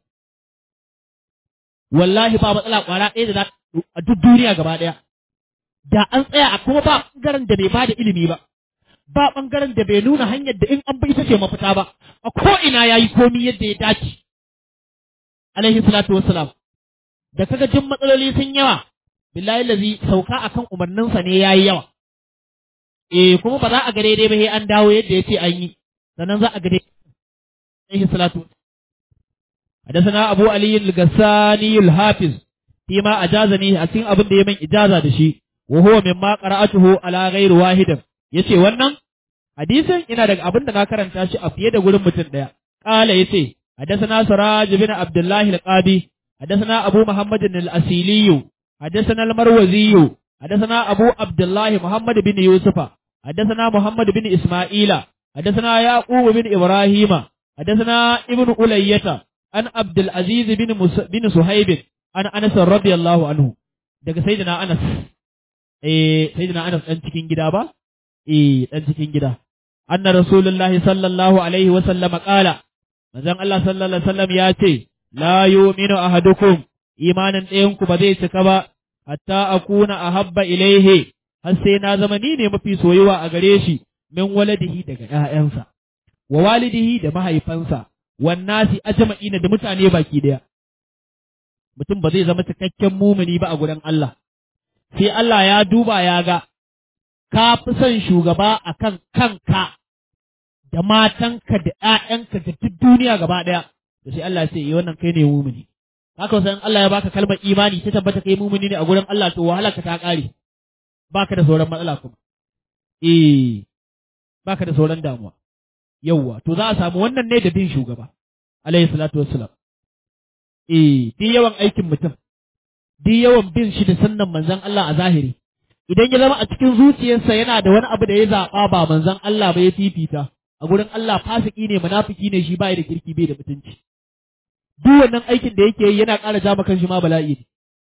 wallahi ba matsala ƙwara ɗaya da za a duk duniya gaba ɗaya da an tsaya a kuma ba ɓangaren da bai bada ilimi ba, ba ɓangaren da bai nuna hanyar da in an bi ita ce mafita ba, a ko'ina ya yi komi yadda ya dace. Alaihi salatu wassalam. Da kaga jin matsaloli sun yawa, billahi lazi sauka akan umarninsa ne ya yi yawa. Eh kuma ba za a ga daidai ba sai an dawo yadda ya ce an yi, sannan za a ga daidai. Alaihi salatu حدثنا أبو علي الغساني الحافظ فيما أجازني أسين أبن دي من إجازة دشي وهو مما قرأته على غير واحد yace wannan hadisin ina daga abin da na karanta shi a fiye da gurin mutum daya qala yace hadathana suraj bin abdullah al-qadi hadathana abu muhammad al-asili hadathana al-marwazi hadathana abu abdullah muhammad bin yusufa hadathana muhammad bin isma'ila hadathana yaqub bin ibrahima hadathana ibnu ulayyata an abdul aziz bin bin suhaib an anas radiyallahu anhu daga sayyidina anas eh sayyidina Anas dan cikin gida ba eh dan cikin gida anna rasulullahi sallallahu alaihi wa sallam qala manzon Allah sallallahu alaihi wasallam ya ce la yu'minu ahadukum imanin ɗayan ku ba zai cika ba hatta akuna ahabba ilaihi har sai na zama ni ne mafi soyuwa a gare shi min waladihi daga ƴaƴansa wa walidihi da mahaifansa wan nasi ajma'ina da mutane baki daya mutum ba zai zama cikakken mumuni ba a gurin Allah sai Allah ya duba ya ga ka fi son shugaba akan kanka da matanka da ‘ya'yanka da duk duniya gaba ɗaya, da sai Allah sai yi wannan kai ne mumuni. Haka wasan Allah ya baka kalmar imani ta tabbata kai mumuni ne a gurin Allah to wahala ka ta ƙare, baka da sauran matsala kuma. Eh, baka da sauran damuwa. Yawwa, to za a samu wannan ne da bin shugaba, alayhi salatu wassalam. Eh, duk yawan aikin mutum, duk yawan bin shi da sannan manzon Allah a zahiri. Idan ya zama a cikin zuciyarsa yana da wani abu da ya zaɓa ba manzon Allah ba ya fifita, a gurin Allah fasiki ne munafiki ne shi bai da kirki bai da mutunci duk wannan aikin da yake yi yana ƙara jama kanshi ma bala'i ne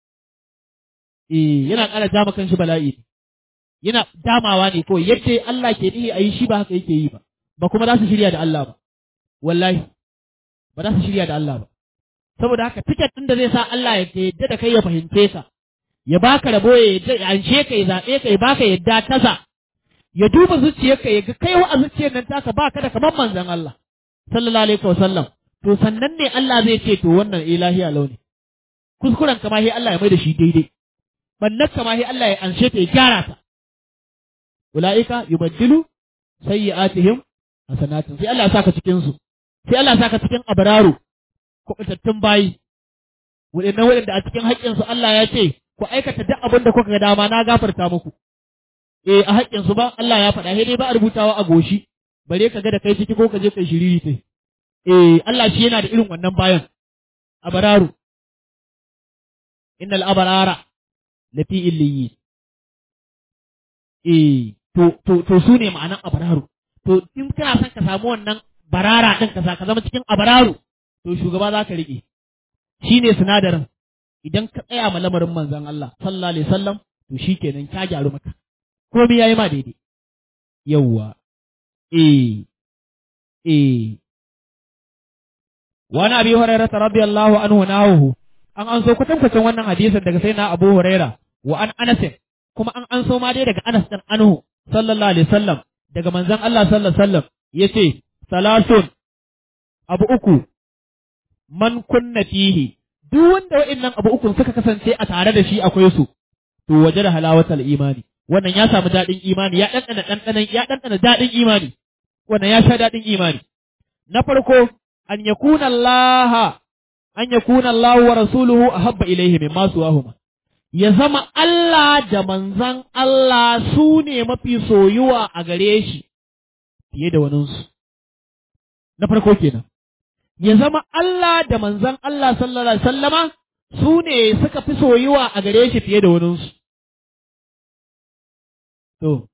eh yana ƙara jama kanshi bala'i ne yana damawa ne kawai yace Allah ke nihi ayi shi ba haka yake yi ba ba kuma za su shirya da Allah ba wallahi ba za su shirya da Allah ba saboda haka tiket ɗin da zai sa Allah ya yadda da kai ya fahimce ka ya baka rabo ya yadda ya anshe ka ya zaɓe ka ya baka yadda tasa ya duba zuciyarka ya ga kai wa a zuciyar nan taka ba ka da kamar manzon Allah sallallahu alaihi wasallam to sannan ne Allah zai ce to wannan ilahi a launi kuskuren kama sai Allah ya mai da shi daidai bannan kama sai Allah ya anshe ta ya gyara ta ulaika yubaddilu sayyi'atihim hasanatin sai Allah ya saka cikin su sai Allah ya saka cikin abraru kubutattun bayi waɗannan waɗanda a cikin haƙƙinsu Allah ya ce ku aikata duk abin da kuka ga dama na gafarta muku eh a haƙƙinsu ba Allah ya faɗa dai ba a rubutawa a goshi bare ka ga da kai ciki ko ka je kai shiriri tai eh Allah shi yana da irin wannan bayan abararu innal abarara lafi illiyin eh to to to su ne ma'anan abararu to in kana son ka samu wannan barara din ka ka zama cikin abararu to shugaba za ka riƙe shine sinadarin idan ka tsaya ma lamarin manzon Allah sallallahu alaihi wasallam to shikenan ka gyaru maka komai yayi ma daidai yawwa eh eh wani abi hurairah radiyallahu anhu nahu an an so kwatankwacin wannan hadisin daga sai na abu hurairah wa an anas kuma an an so ma dai daga anas dan anhu sallallahu alaihi wasallam daga manzon Allah sallallahu alaihi wasallam yace salasun abu uku man kunna fihi duk wanda wa'annan abu ukun suka kasance a tare da shi akwai su to waje da halawatal imani wannan ya samu daɗin imani ya ɗanɗana ɗanɗanan ya ɗanɗana daɗin imani wannan ya sha daɗin imani na farko an yakuna Allah an yakuna Allah wa rasuluhu ahabba ilaihi mimma suwahuma ya zama Allah da manzan Allah su ne mafi soyuwa a gare shi fiye da waninsu na farko kenan ya zama Allah da manzan Allah sallallahu alaihi sallama su ne suka fi soyuwa a gare shi fiye da waninsu. To,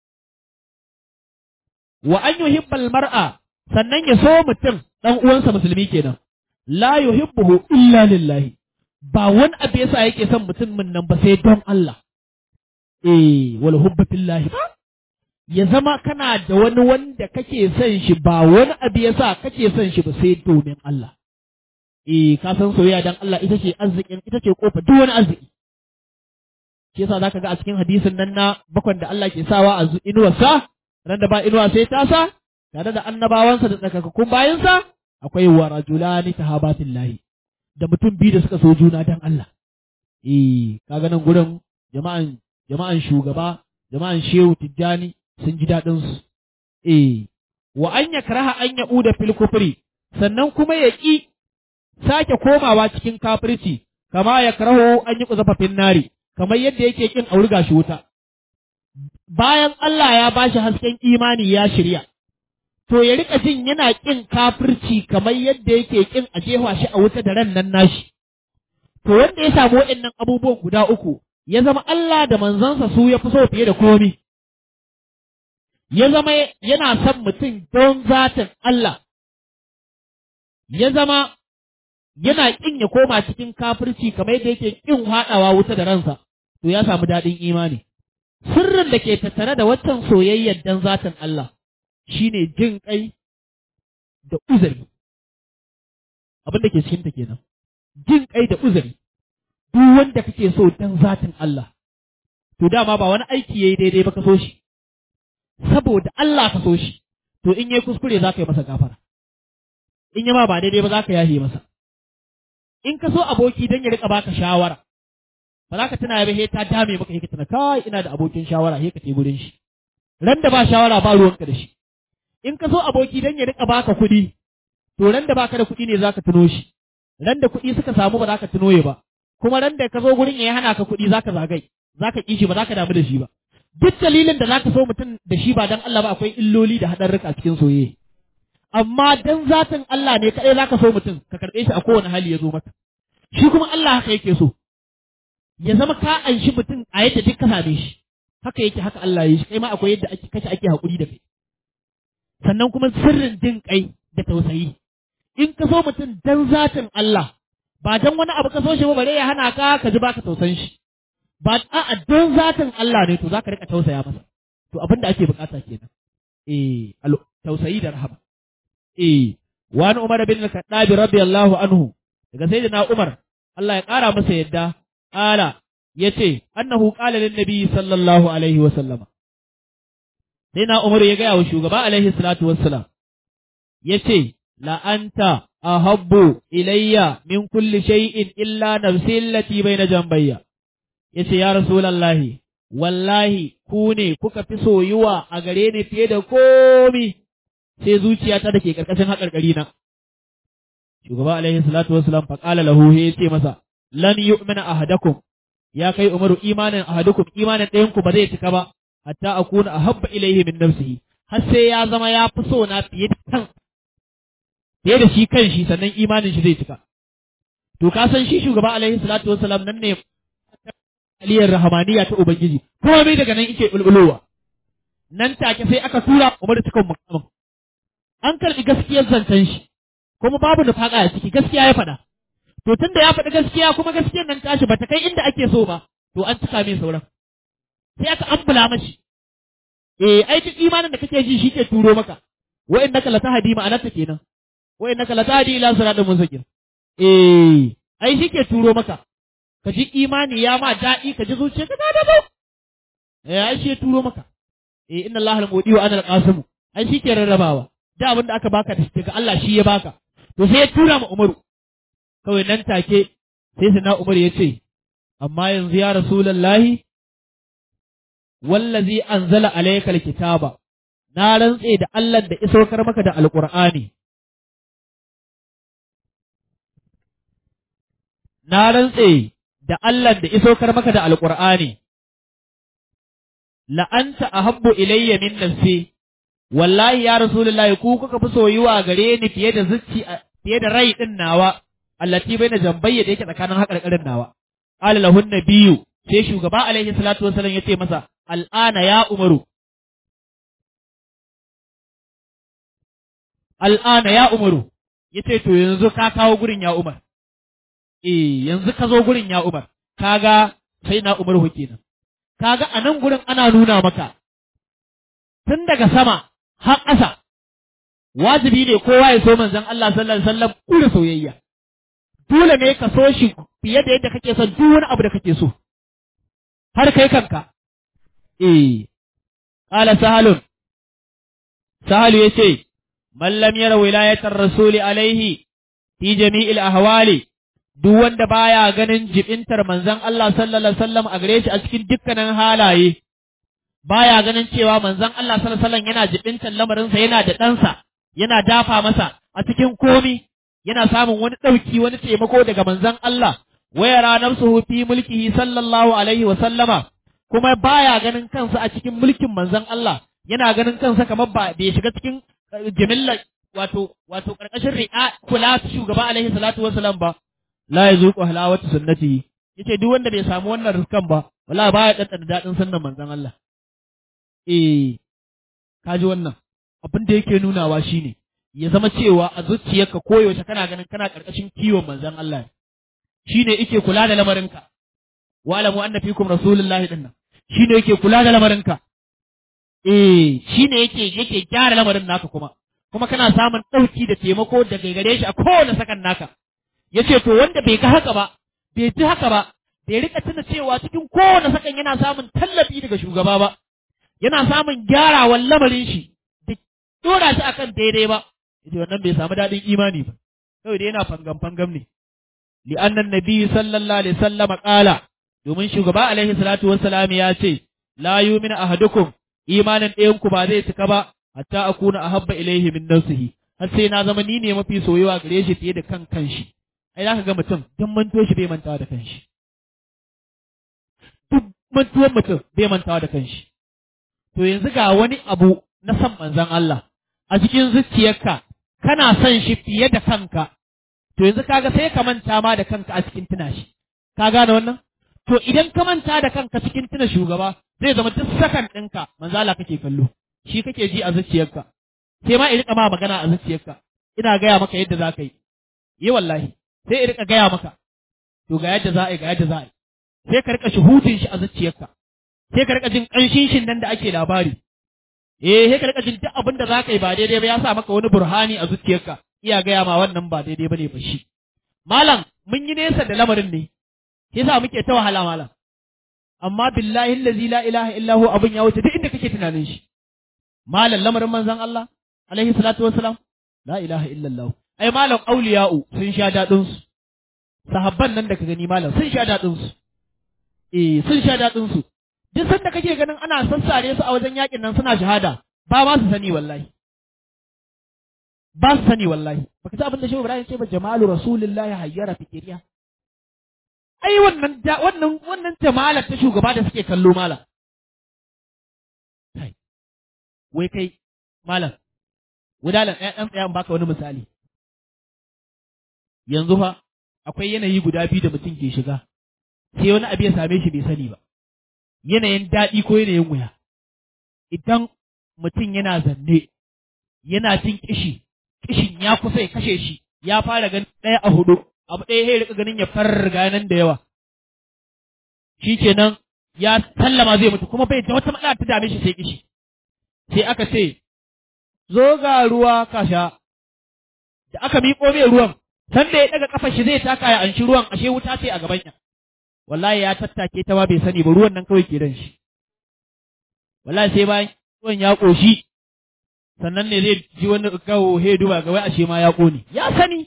wa an yuhibbal mar'a sannan ya so mutum ɗan uwansa musulmi kenan, la yuhibbuhu illa lillahi, ba wani abu yasa yake son mutumin nan ba sai don Allah. Eh, wal hubba fillahi ba? ya zama kana da wani wanda kake son shi ba wani abu ya sa kake son shi ba sai domin Allah. Eh, ka san soyayya dan Allah ita ce arzikin ita ce kofa duk wani arziki. Shi yasa zaka ga a cikin hadisin nan na bakwan da Allah ke sawa a inuwarsa, ran da ba inuwa sai ta sa, tare da annabawansa da tsakakakkun bayansa, akwai wa rajulani tahabatillahi da mutum biyu da suka so juna dan Allah. Eh, kaga nan gurin jama'an jama'an shugaba, jama'an shehu tijjani, sun ji daɗinsu. Eh, wa an ya karaha an ya uda fil kufri, sannan kuma ya ƙi sake komawa cikin kafirci, kama ya karaho an yi kuzafafin nari, kamar yadda yake ƙin aurga shi wuta. Bayan Allah ya ba shi hasken imani ya shirya, to ya riƙa jin yana ƙin kafirci kamar yadda yake ƙin a jefa shi a wuta da ran nan nashi. To wanda ya samu waɗannan abubuwan guda uku, ya zama Allah da manzansa su ya fi so fiye da komi. ya zama yana son mutum don zatin Allah, ya zama yana ƙin ya koma cikin kafirci kamar yadda yake ƙin haɗawa wuta da ransa, to ya samu daɗin imani. Sirrin da ke tattare da waccan soyayyar don zatin Allah shi ne jin ƙai da uzuri. Abin da ke cikinta kenan. Jin ƙai da uzuri. Duk wanda kake so don zatin Allah, to dama ba wani aiki ya yi daidai ba ka so shi. saboda Allah ka so shi, to in yi kuskure za ka yi masa gafara. in yama ba daidai ba za ka yahe masa in ka so aboki don ya rika baka shawara ba za ka tuna ba he ta dame maka he ka tuna kai ina da abokin shawara he ka te gurin shi ran da ba shawara ba ruwanka da shi in ka so aboki don ya rika baka kuɗi to ran da baka da kuɗi ne za ka tuno shi ran da kuɗi suka samu ba za ka tuno ya ba kuma ran da ka zo gurin ya hana ka kuɗi za ka zagai za ka ƙi shi ba za ka damu da shi ba duk dalilin da za ka so mutum da shi ba dan Allah ba akwai illoli da haɗarruka cikin soyayya amma dan zatin Allah ne kaɗai za ka so mutum ka karɓe shi a kowane hali ya zo maka shi kuma Allah haka yake so ya zama ka anshi mutum a yadda duk ka same shi haka yake haka Allah ya yi shi kai ma akwai yadda ake kace ake haƙuri da kai sannan kuma sirrin jin kai da tausayi in ka so mutum dan zatin Allah ba dan wani abu ka so shi ba bare ya hana ka ka ji baka tausan shi ba a'a dan zatin Allah ne to zaka rika tausaya masa to abin da ake bukata kenan eh tausayi da rahama eh wani Umar bin Al-Khattab radiyallahu anhu daga sayyidina Umar Allah ya kara masa yadda ala yace annahu qala lin nabi sallallahu alaihi wa sallama sai na Umar ya gaya wa shugaba alaihi salatu wassalam yace la anta ahabbu ilayya min kulli shay'in illa nafsi allati bayna jambayya yace ya rasulullahi wallahi ku ne kuka fi soyuwa a gare ni fiye da komi sai zuciyata da ke karkashin haƙarƙari na shugaba alaihi salatu wassalam fa qala lahu ya ce masa lan yu'mina ahadakum ya kai umaru imanin ahadukum imanin ɗayan ku ba zai cika ba hatta akuna ahabba ilayhi min nafsihi har sai ya zama ya fi so na fiye da kan fiye da shi kan shi sannan imanin shi zai cika to ka san shi shugaba alaihi salatu wassalam nan ne aliyar rahamaniya ta ubangiji kuma bai daga nan yake bulbulowa nan take sai aka tura Umar cikin mukamin an karbi gaskiyar zancen shi kuma babu nufaka a ciki gaskiya ya faɗa to tunda ya faɗi gaskiya kuma gaskiyar nan tashi bata kai inda ake so ba to an cika mai sauran sai aka ambula mashi eh ai duk imanin da kake ji shi ke turo maka wa innaka latahdi ma'anarta kenan wa innaka latahdi ila siratal mustaqim eh ai shi ke turo maka ka ji imani ya ma daɗi ka ji zuciya ka da ba eh ai shi ya turo maka eh inna allaha al-mudi wa ana al-qasim ai shi ke rarrabawa da abin da aka baka daga Allah shi ya baka to sai ya tura ma Umaru kawai nan take sai sana Umar ya ce amma yanzu ya rasulullahi wallazi anzala alayka alkitaba na rantse da Allah da isaukar maka da alqur'ani na rantse da Allah da isaukar maka da alqur'ani la anta ahabbu ilayya min nafsi wallahi ya rasulullahi ku kuka fi soyuwa gare ni fiye da zuci fiye da rai din nawa allati baina jambayya da yake tsakanin haƙarƙarin nawa qala lahun nabiyyu sai shugaba alaihi salatu wasallam yace masa al'ana ya umaru al'ana ya umaru yace to yanzu ka kawo gurin ya umar eh yanzu ka zo gurin ya umar kaga sai na umaru kenan kaga a nan gurin ana nuna maka tun daga sama har ƙasa wajibi ne kowa ya so manzon Allah sallallahu alaihi wasallam kula soyayya dole ne ka so shi fiye da yadda kake son duk wani abu da kake so har kai kanka eh qala sahalun sahalu yace man lam yara wilayatar rasuli alaihi fi jami'il ahwali duk wanda baya ganin jibintar manzon Allah sallallahu alaihi wasallam a gare shi a cikin dukkanin halaye baya ganin cewa manzon Allah sallallahu alaihi wasallam yana jibintar lamarinsa yana da ɗansa yana dafa masa a cikin komi yana samun wani ɗauki wani taimako daga manzon Allah waya ranar su fi mulkihi sallallahu alaihi wasallama kuma baya ganin kansa a cikin mulkin manzon Allah yana ganin kansa kamar ba bai shiga cikin jimilla wato wato karkashin ri'a kula shugaba alaihi salatu wasalam ba la yazuqu halawatu sunnati yace duk wanda bai samu wannan riskan ba wallahi baya daddana dadin sunnan manzon Allah eh kaji wannan abin da yake nunawa shine ya zama cewa a zuciyarka koyaushe kana ganin kana karkashin kiwon manzon Allah shine yake kula da lamarinka wa alamu anna fikum rasulullahi dinnan shine yake kula da lamarinka eh shine yake yake gyara lamarin naka kuma kuma kana samun ɗauki da taimako daga gare shi a kowane sakan naka yace to wanda bai ga haka ba bai ji haka ba bai rika tuna cewa cikin kowane sakan yana samun tallafi daga shugaba ba yana samun gyarawan lamarin shi da dora shi akan daidai ba yace wannan bai samu dadin imani ba kawai dai yana fangam fangam ne li annan nabi sallallahu alaihi wasallam qala domin shugaba alaihi salatu wassalam ya ce la yu'minu ahadukum imanin ɗayan ku ba zai cika ba hatta akuna ahabba ilaihi min nafsihi har sai na zama ni ne mafi soyuwa gare shi fiye da kan kanshi ai zaka ga mutum duk manto shi bai mantawa da kanshi duk mantuwan mutum bai mantawa da kanshi to yanzu ga wani abu na san manzon Allah a cikin zuciyarka kana son shi fiye da kanka to yanzu kaga sai ka manta ma da kanka a cikin tuna shi ka gane wannan to idan ka manta da kanka cikin tuna shugaba zai zama duk sakan ɗinka manzo Allah kake kallo shi kake ji a zuciyarka sai ma in rika ma magana a zuciyarka ina gaya maka yadda za ka yi yi wallahi sai in rika gaya maka to ga yadda za a yi ga yadda za a yi sai ka rika shuhudin shi a zuciyarka sai ka rika jin ƙanshin shin nan da ake labari eh sai ka rika jin duk abin da za ka yi ba daidai ba ya sa maka wani burhani a zuciyarka iya gaya ma wannan ba daidai ba ne ba shi malam mun yi nesa da lamarin ne yasa muke ta wahala malam amma billahi allazi la ilaha illa hu abun ya wuce duk inda kake tunanin shi malam lamarin manzon Allah alaihi salatu wassalam la ilaha illa Allah ai malam auliya'u sun sha dadin su sahabban nan da ka gani malam sun sha dadin su eh sun sha dadin su duk sanda kake ganin ana sassare su a wajen yakin nan suna shahada ba ma su sani wallahi ba su sani wallahi baka ji abin da Shehu Ibrahim ce ba jamalu rasulillahi hayyara fikiriya ai wannan wannan wannan jama'ar ta shugaba da suke kallo malam kai wai kai malam gudalan ɗaya ɗan tsayan baka wani misali yanzu fa akwai yanayi guda biyu da mutum ke shiga sai wani abu ya same shi bai sani ba yanayin daɗi ko yanayin wuya idan mutum yana zanne yana jin kishi kishin ya kusa ya kashe shi ya fara ganin ɗaya a hudu abu ɗaya ya rika ganin ya farga nan da yawa shi kenan ya sallama zai mutu kuma bai da wata matsala ta dame shi sai kishi sai aka ce zo ga ruwa ka sha da aka miƙo mai ruwan san da ya daga kafar shi zai taka ya anshi ruwan ashe wuta ce a gaban ya wallahi ya tattake ta ma bai sani ba ruwan nan kawai ke dan shi wallahi sai bayan ruwan ya ƙoshi sannan ne zai ji wani gawo he duba ga wai ashe ma ya ƙone ya sani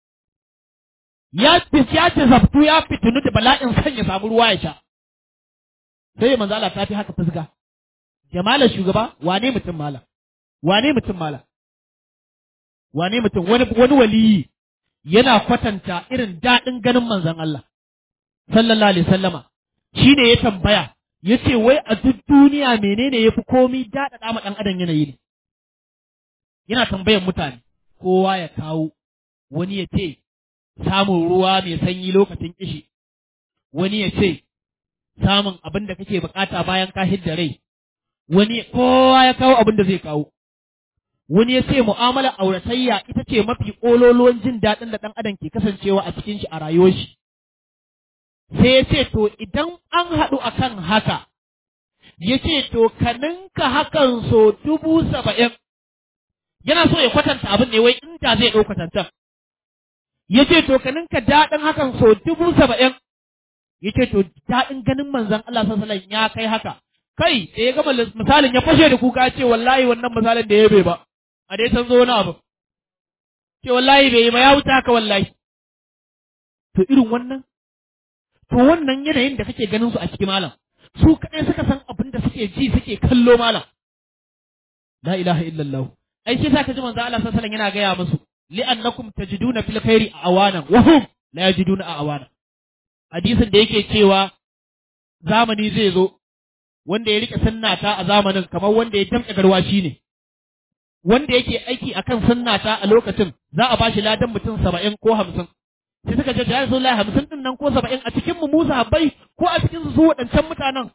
ya ya ce zaftu ya fitinu da bala'in son ya samu ruwa ya sha sai manzo Allah ta fi haka fuska jamalar shugaba wane mutum mala wane mutum mala wane mutum wani wani waliyi yana kwatanta irin daɗin ganin manzon Allah sallallahu alaihi sallama shi ne ya tambaya ya ce wai a duk duniya menene ya fi komi daɗaɗa ma ɗan adam yanayi ne yana tambayan mutane kowa ya kawo wani ya ce samun ruwa mai sanyi lokacin kishi wani ya ce samun abin da kake bukata bayan ka hidda rai wani kowa ya kawo abin da zai kawo wani ya ce mu'amalar auratayya ita ce mafi ƙololuwan jin daɗin da ɗan adam ke kasancewa a cikin shi a rayuwar shi sai ya ce to idan an haɗu akan haka ya ce to ka ninka hakan so dubu saba'in yana so ya kwatanta abin ne wai inda zai ɗau kwatantan ya ce to ka ninka daɗin hakan so dubu saba'in ya ce to daɗin ganin manzon Allah sallallahu ya kai haka kai da ya gama misalin ya fashe da kuka ce wallahi wannan misalin da ya bai ba a dai san zo wani abu ce wallahi bai yi ba ya wuce haka wallahi to irin wannan to wannan yanayin da kake ganin su a cikin malam su kaɗai suka san abin da suke ji suke kallo malam la ilaha illallah ai shi zaka ji manzo Allah sallallahu alaihi yana gaya musu li'annakum tajiduna fil khairi awanan wa hum la yajiduna awana hadisin da yake cewa zamani zai zo wanda ya rike sunnata a zamanin kamar wanda ya tamke garwashi ne wanda yake aiki akan sunnata a lokacin za a bashi ladan mutum saba'in ko hamsin sai suka ce ya Rasulullahi hamsin din nan ko saba'in a cikin mu Musa habbai ko a cikin su waɗancan mutanen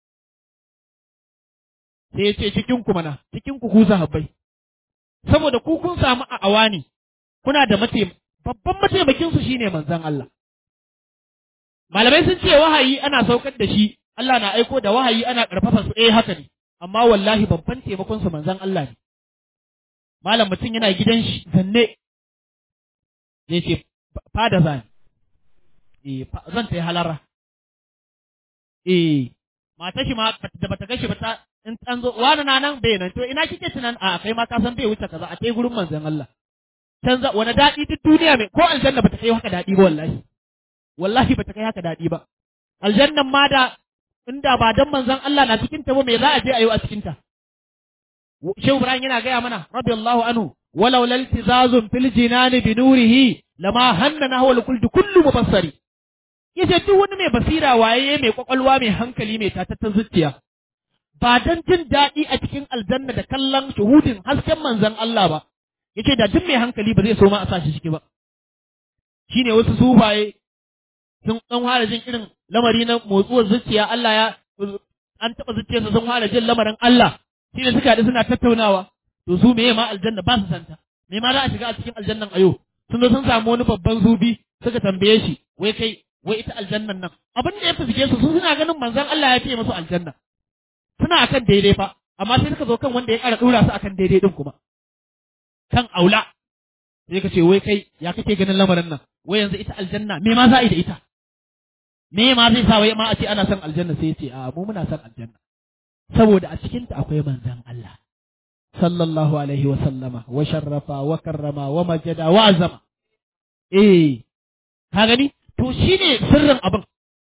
sai ya ce cikin ku mana cikin ku kusa habbai saboda ku kun samu a awani kuna da mate babban mataimakin su shine manzon Allah malamai sun ce wahayi ana saukar da shi Allah na aiko da wahayi ana karfafa su eh haka ne amma wallahi babban taimakon su manzon Allah ne malam mutum yana gidan shi zanne zai ce fada zan eh zan ta yi halara eh mata shi ma da bata gashi ba ta in an zo wani na nan bai nan to ina kike tunan a kai ma ka san bai wuce kaza a kai gurin manzon Allah canza wani daɗi duk duniya mai ko aljanna bata kai haka daɗi ba wallahi wallahi bata kai haka daɗi ba aljannan ma da inda ba dan manzon Allah na cikin ta ba me za a je a yi a cikin ta Shehu Ibrahim yana gaya mana radiyallahu anhu walau laltizazun fil jinani bi nurihi lama hannana huwa kullu kullu mubassari yace duk wani mai basira waye mai kwakwalwa mai hankali mai tatattan zuciya ba dan jin daɗi a cikin aljanna da kallon shuhudin hasken manzon Allah ba yace da duk mai hankali ba zai so ma a sa shi ciki ba shine wasu sufaye sun dan fara jin irin lamari na motsuwar zuciya Allah ya an taɓa zuciyarsa sun fara jin lamarin Allah shine suka haɗu suna tattaunawa to su meye ma aljanna ba su santa me ma za a shiga a cikin aljannan ayo sun zo sun samu wani babban zubi suka tambaye shi wai kai wai ita aljannan nan abin da ya fuske su su suna ganin manzon Allah ya fiye musu aljanna suna akan daidai fa amma sai suka zo kan wanda ya ƙara ɗora su akan daidai din kuma kan aula sai ka ce wai kai ya kake ganin lamarin nan wai yanzu ita aljanna me ma za a yi da ita me ma zai sa wai ma a ce ana son aljanna sai ya ce a mu muna son aljanna saboda a cikinta akwai manzon Allah sallallahu alaihi wa sallama wa sharrafa wa karrama wa majada wa azama eh ka gani to shine sirrin abin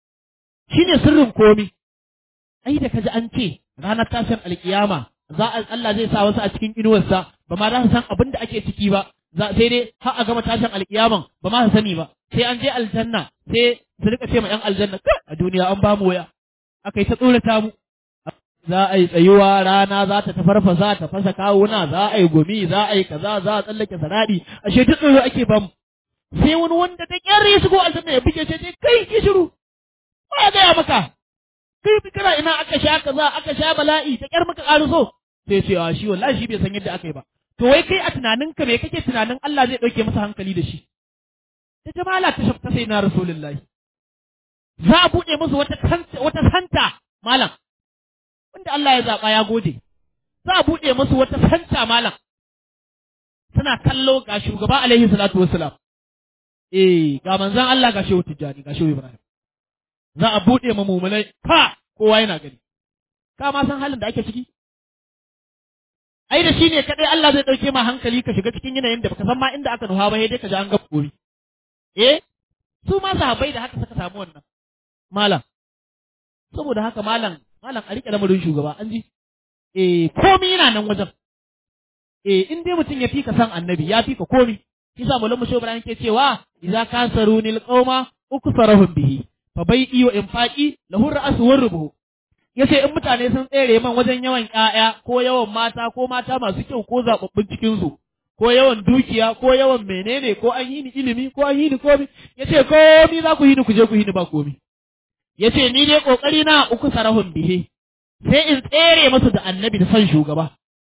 shine sirrin komi ai da kaji an ce ranar tashin alkiyama za a Allah zai sa wasu a cikin inuwarsa ba ma za su san abin da ake ciki ba za sai dai har a gama tashin alkiyaman ba ma su sani ba sai an je aljanna sai su rika ce ma yan aljanna a duniya an ba mu waya aka yi ta tsorata mu za a yi tsayuwa rana za ta tafarfasa ta fasa kawuna za a yi gumi za a yi kaza za a tsallake sarari ashe duk tsoro ake bamu sai wani wanda ta kyar ya shigo aljanna ya buge ce kai ki shiru ba ya gaya maka kai kana ina aka sha kaza aka sha bala'i ta kyar maka ƙaruso sai ce a shi wallahi shi bai san yadda aka yi ba to wai kai a tunaninka me kake tunanin Allah zai ɗauke masa hankali da shi ta jamala ta shafta sai na rasulullahi za a buɗe musu wata wata santa malam wanda Allah ya zaɓa ya gode, za a buɗe musu wata santa malam, suna kallo ga shugaba alaihi salatu wassalam. Eh, ga manzan Allah ga shehu Tijjani, ga shehu Ibrahim. Za a buɗe ma mumulai, ka kowa yana gani. Ka ma san halin da ake ciki? Ai da shi ne kaɗai Allah zai ɗauke ma hankali ka shiga cikin yanayin da baka san ma inda aka nuha ba sai dai ka ji an ga kori. Eh, su ma sahabbai da haka suka samu wannan. Malam. Saboda haka malam malam a riƙe lamarin shugaba an ji eh komi yana nan wajen eh in dai mutum ya fika san annabi ya fika komi kisa mulan mu Ibrahim ke cewa idza kasarunil qauma uksarahum bihi fa bai'i wa infaqi lahu ra'su warrubu yace in mutane sun tsere man wajen yawan ƴaƴa ko yawan mata ko mata masu kyau ko zababbun cikin su ko yawan dukiya ko yawan menene ko an yi ni ilimi ko an yi ni komi yace komi za ku yi ni ku je ku yi ni ba komi ya ce ni dai ƙoƙari na uku sarahun bihe sai in tsere masu da annabi da son shugaba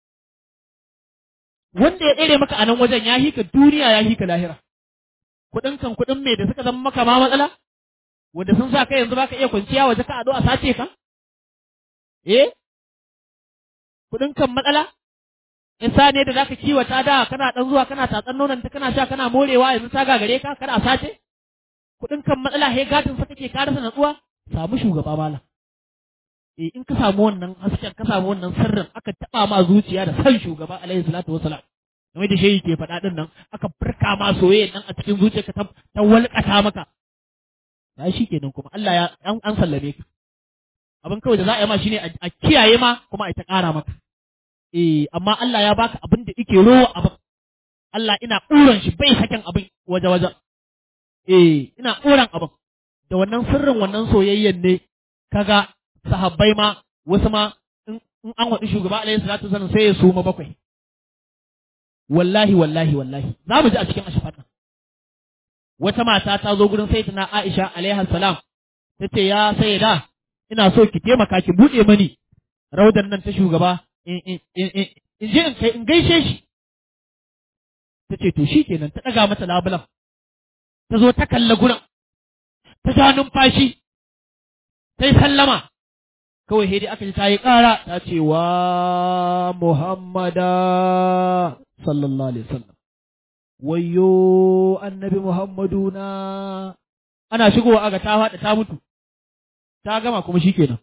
wanda ya tsere maka a nan wajen ya hika duniya ya hika lahira kuɗin kan kuɗin mai da suka zama maka ma matsala wanda sun sa kai yanzu baka iya kwanciya waje ka ado a sace ka eh kuɗin kan matsala isa ne da zaka kiwata da kana dan zuwa kana tatsan nonon ta kana sha kana morewa yanzu ta gagare ka kada a sace kuɗin kan matsala he gadin sa kake ka rasa natsuwa samu shugaba mala eh in ka samu wannan hasken ka samu wannan sirrin aka taba ma zuciya da san shugaba alaihi salatu wasalam kamar da shehi ke faɗa din nan aka furka ma soyayya nan a cikin zuciyarka ta ta walƙata maka ya shi kenan kuma Allah ya an, an sallame ka abin kawai da za a yi ma shine a kiyaye ma kuma a ta ƙara maka eh amma Allah ya baka abin da yake rowa abin Allah ina ƙuran shi bai sakin abin waje-waje eh ina ƙoran abin da wannan sirrin wannan soyayyen ne kaga sahabbai ma wasu ma in an waɗi shugaba alaihi salatu wasallam sai ya suma bakwai wallahi wallahi wallahi za mu ji a cikin ashafar nan wata mata ta zo gurin sayyidina Aisha alaiha salam ta ce ya sayyida ina so ki taimaka ki buɗe mani raudan nan ta shugaba in je in kai in gaishe shi ta ce to shikenan ta ɗaga mata labulan ta zo ta kalla gurin ta ja numfashi ta yi sallama kawai sai dai aka ji ta yi ƙara ta ce wa Muhammada sallallahu alaihi wasallam wayyo annabi Muhammadu na ana shigowa aga ta faɗa ta mutu ta gama kuma shikenan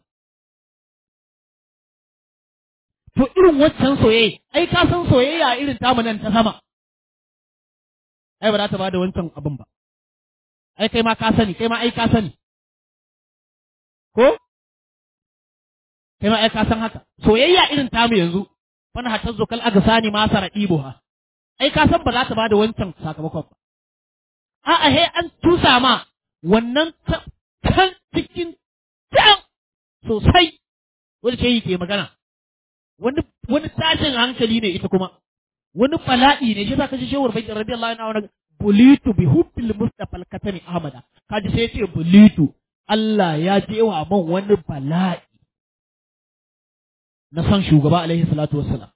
to irin waccan soyayya ai ka san soyayya irin tamu nan ta sama ai ba za ta ba da wancan abin ba ai kai ma ka sani kai ma ai ka sani ko kai ma ai ka san haka soyayya irin tamu yanzu fana hatta zokal aga sani ma sara ha ai ka san ba za ta ba da wancan sakamakon ba a'a he an tusa ma wannan kan cikin can sosai wanda ce yi ke magana wani wani tashin hankali ne ita kuma wani bala'i ne shi za ka ji shewar bakin radiyallahu anhu bulitu bi hubbil mustafa al-katani ahmada kaji sai ce bulitu Allah ya je wa man wani bala'i na san shugaba alaihi salatu wassalam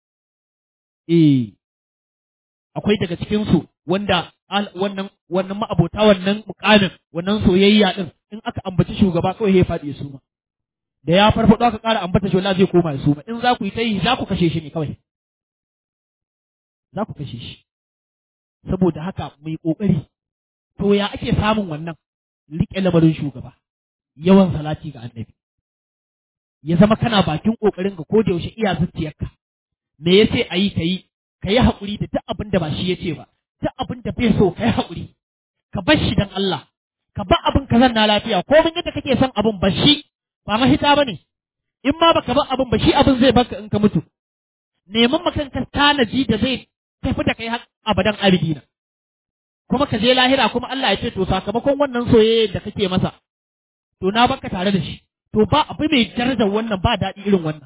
eh akwai daga cikin su wanda wannan wannan ma'abota wannan mukamin wannan soyayya din in aka ambaci shugaba kawai ya faɗi su ma da ya farfado aka ƙara ambata shi wallahi zai koma su ma in za ku yi ta yi za ku kashe shi ne kawai za ku kashe shi saboda haka mu yi ƙoƙari to ya ake samun wannan riƙe lamarin shugaba yawan salati ga annabi ya zama kana bakin ƙoƙarin ka ko da yaushe iya zuciyarka me yace ayi kayi kayi haƙuri da duk abin da ba shi yace ba duk abin da bai so kayi haƙuri ka bar shi dan Allah ka bar abin ka zanna lafiya ko mun yadda kake son abin ba shi ba mahita bane in ma baka bar abin ba shi abin zai baka in ka mutu neman makan ka tanaji da zai tafi da kai har abadan abidina kuma ka je lahira kuma Allah ya ce to sakamakon wannan soyayya da kake masa to na baka tare da shi to ba abu mai darajar wannan ba daɗi irin wannan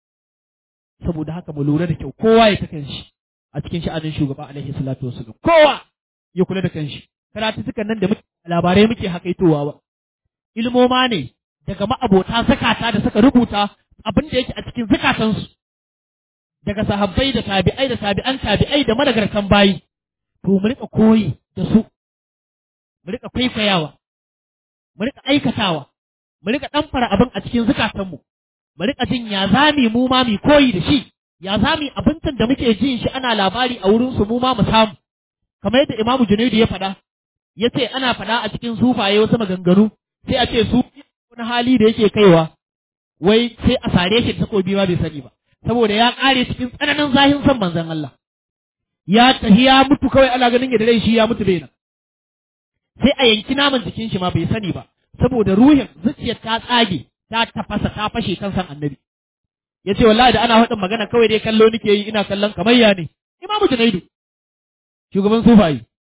saboda haka mu lura da kyau kowa ya ta kanshi a cikin sha'anin shugaba alaihi salatu wasallam kowa ya kula da kanshi karatutukan nan da muke labarai muke hakaitowa ba ilmoma ne daga ma'abota zakata da suka rubuta abin da yake a cikin zakatansu daga sahabbai da tabi'ai da tabi'an tabi'ai da madagartan bayi to mu rika koyi da su mu rika kwaikwayawa mu rika aikatawa mu rika ɗamfara abin a cikin zukatanmu mu rika jin ya zami mu ma mu koyi da shi ya zami abincin da muke jin shi ana labari a wurin su mu ma mu samu kamar yadda Imamu Junaidu ya faɗa ya ce ana faɗa a cikin sufaye wasu maganganu sai a ce su wani hali da yake kaiwa wai sai a sare shi takobi ma bai sani ba saboda ya ƙare cikin tsananin zahin son manzon Allah ya tafi ya mutu kawai ana ganin ya da rai shi ya mutu bai nan sai a yanki naman jikin shi ma bai sani ba saboda ruhin zuciyar ta tsage ta tafasa ta fashe kan san annabi ya ce wallahi da ana faɗin magana kawai dai kallo nake yi ina kallon kamar ya ne imamu junaidu shugaban sufayi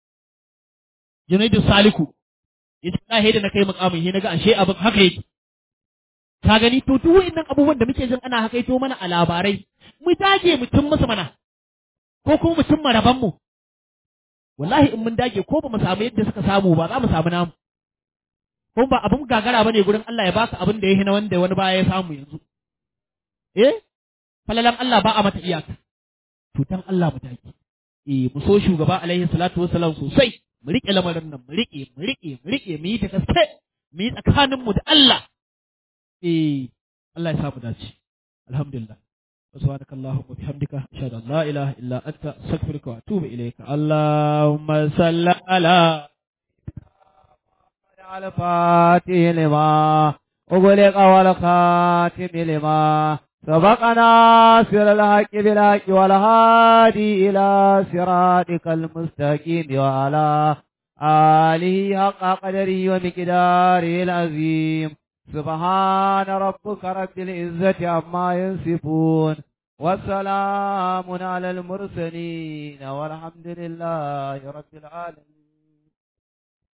junaidu saliku ya ce wallahi da na kai mukamin he naga ashe abin haka yake ka gani to duk wa'annan abubuwan da muke jin ana hakaito mana a labarai mu dage mutum musu mana ko kuma mutum maraban mu wallahi in mun dage ko ba mu samu yadda suka samu ba za mu samu namu kuma ba abin gagara bane gurin Allah ya baka abin da ya hina wanda wani baya ya samu yanzu eh falalan Allah ba a mata iyaka tutan Allah mu dage eh mu so shugaba alaihi salatu wassalam sosai mu rike lamarin nan mu rike mu rike mu rike mu yi ta gaske mu yi tsakanin mu da Allah eh Allah ya samu dace alhamdulillah سبحانك اللهم وبحمدك أشهد أن لا إله إلا أنت أستغفرك وأتوب إليك اللهم صل على على الفاتح لما أغلق والخاتم لما سبقنا سر الحق بالحق والهادي إلى صراطك المستقيم وعلى آله حق قدره ومقداره العظيم سبحان ربك رب العزة عما يصفون وسلام على المرسلين والحمد لله رب العالمين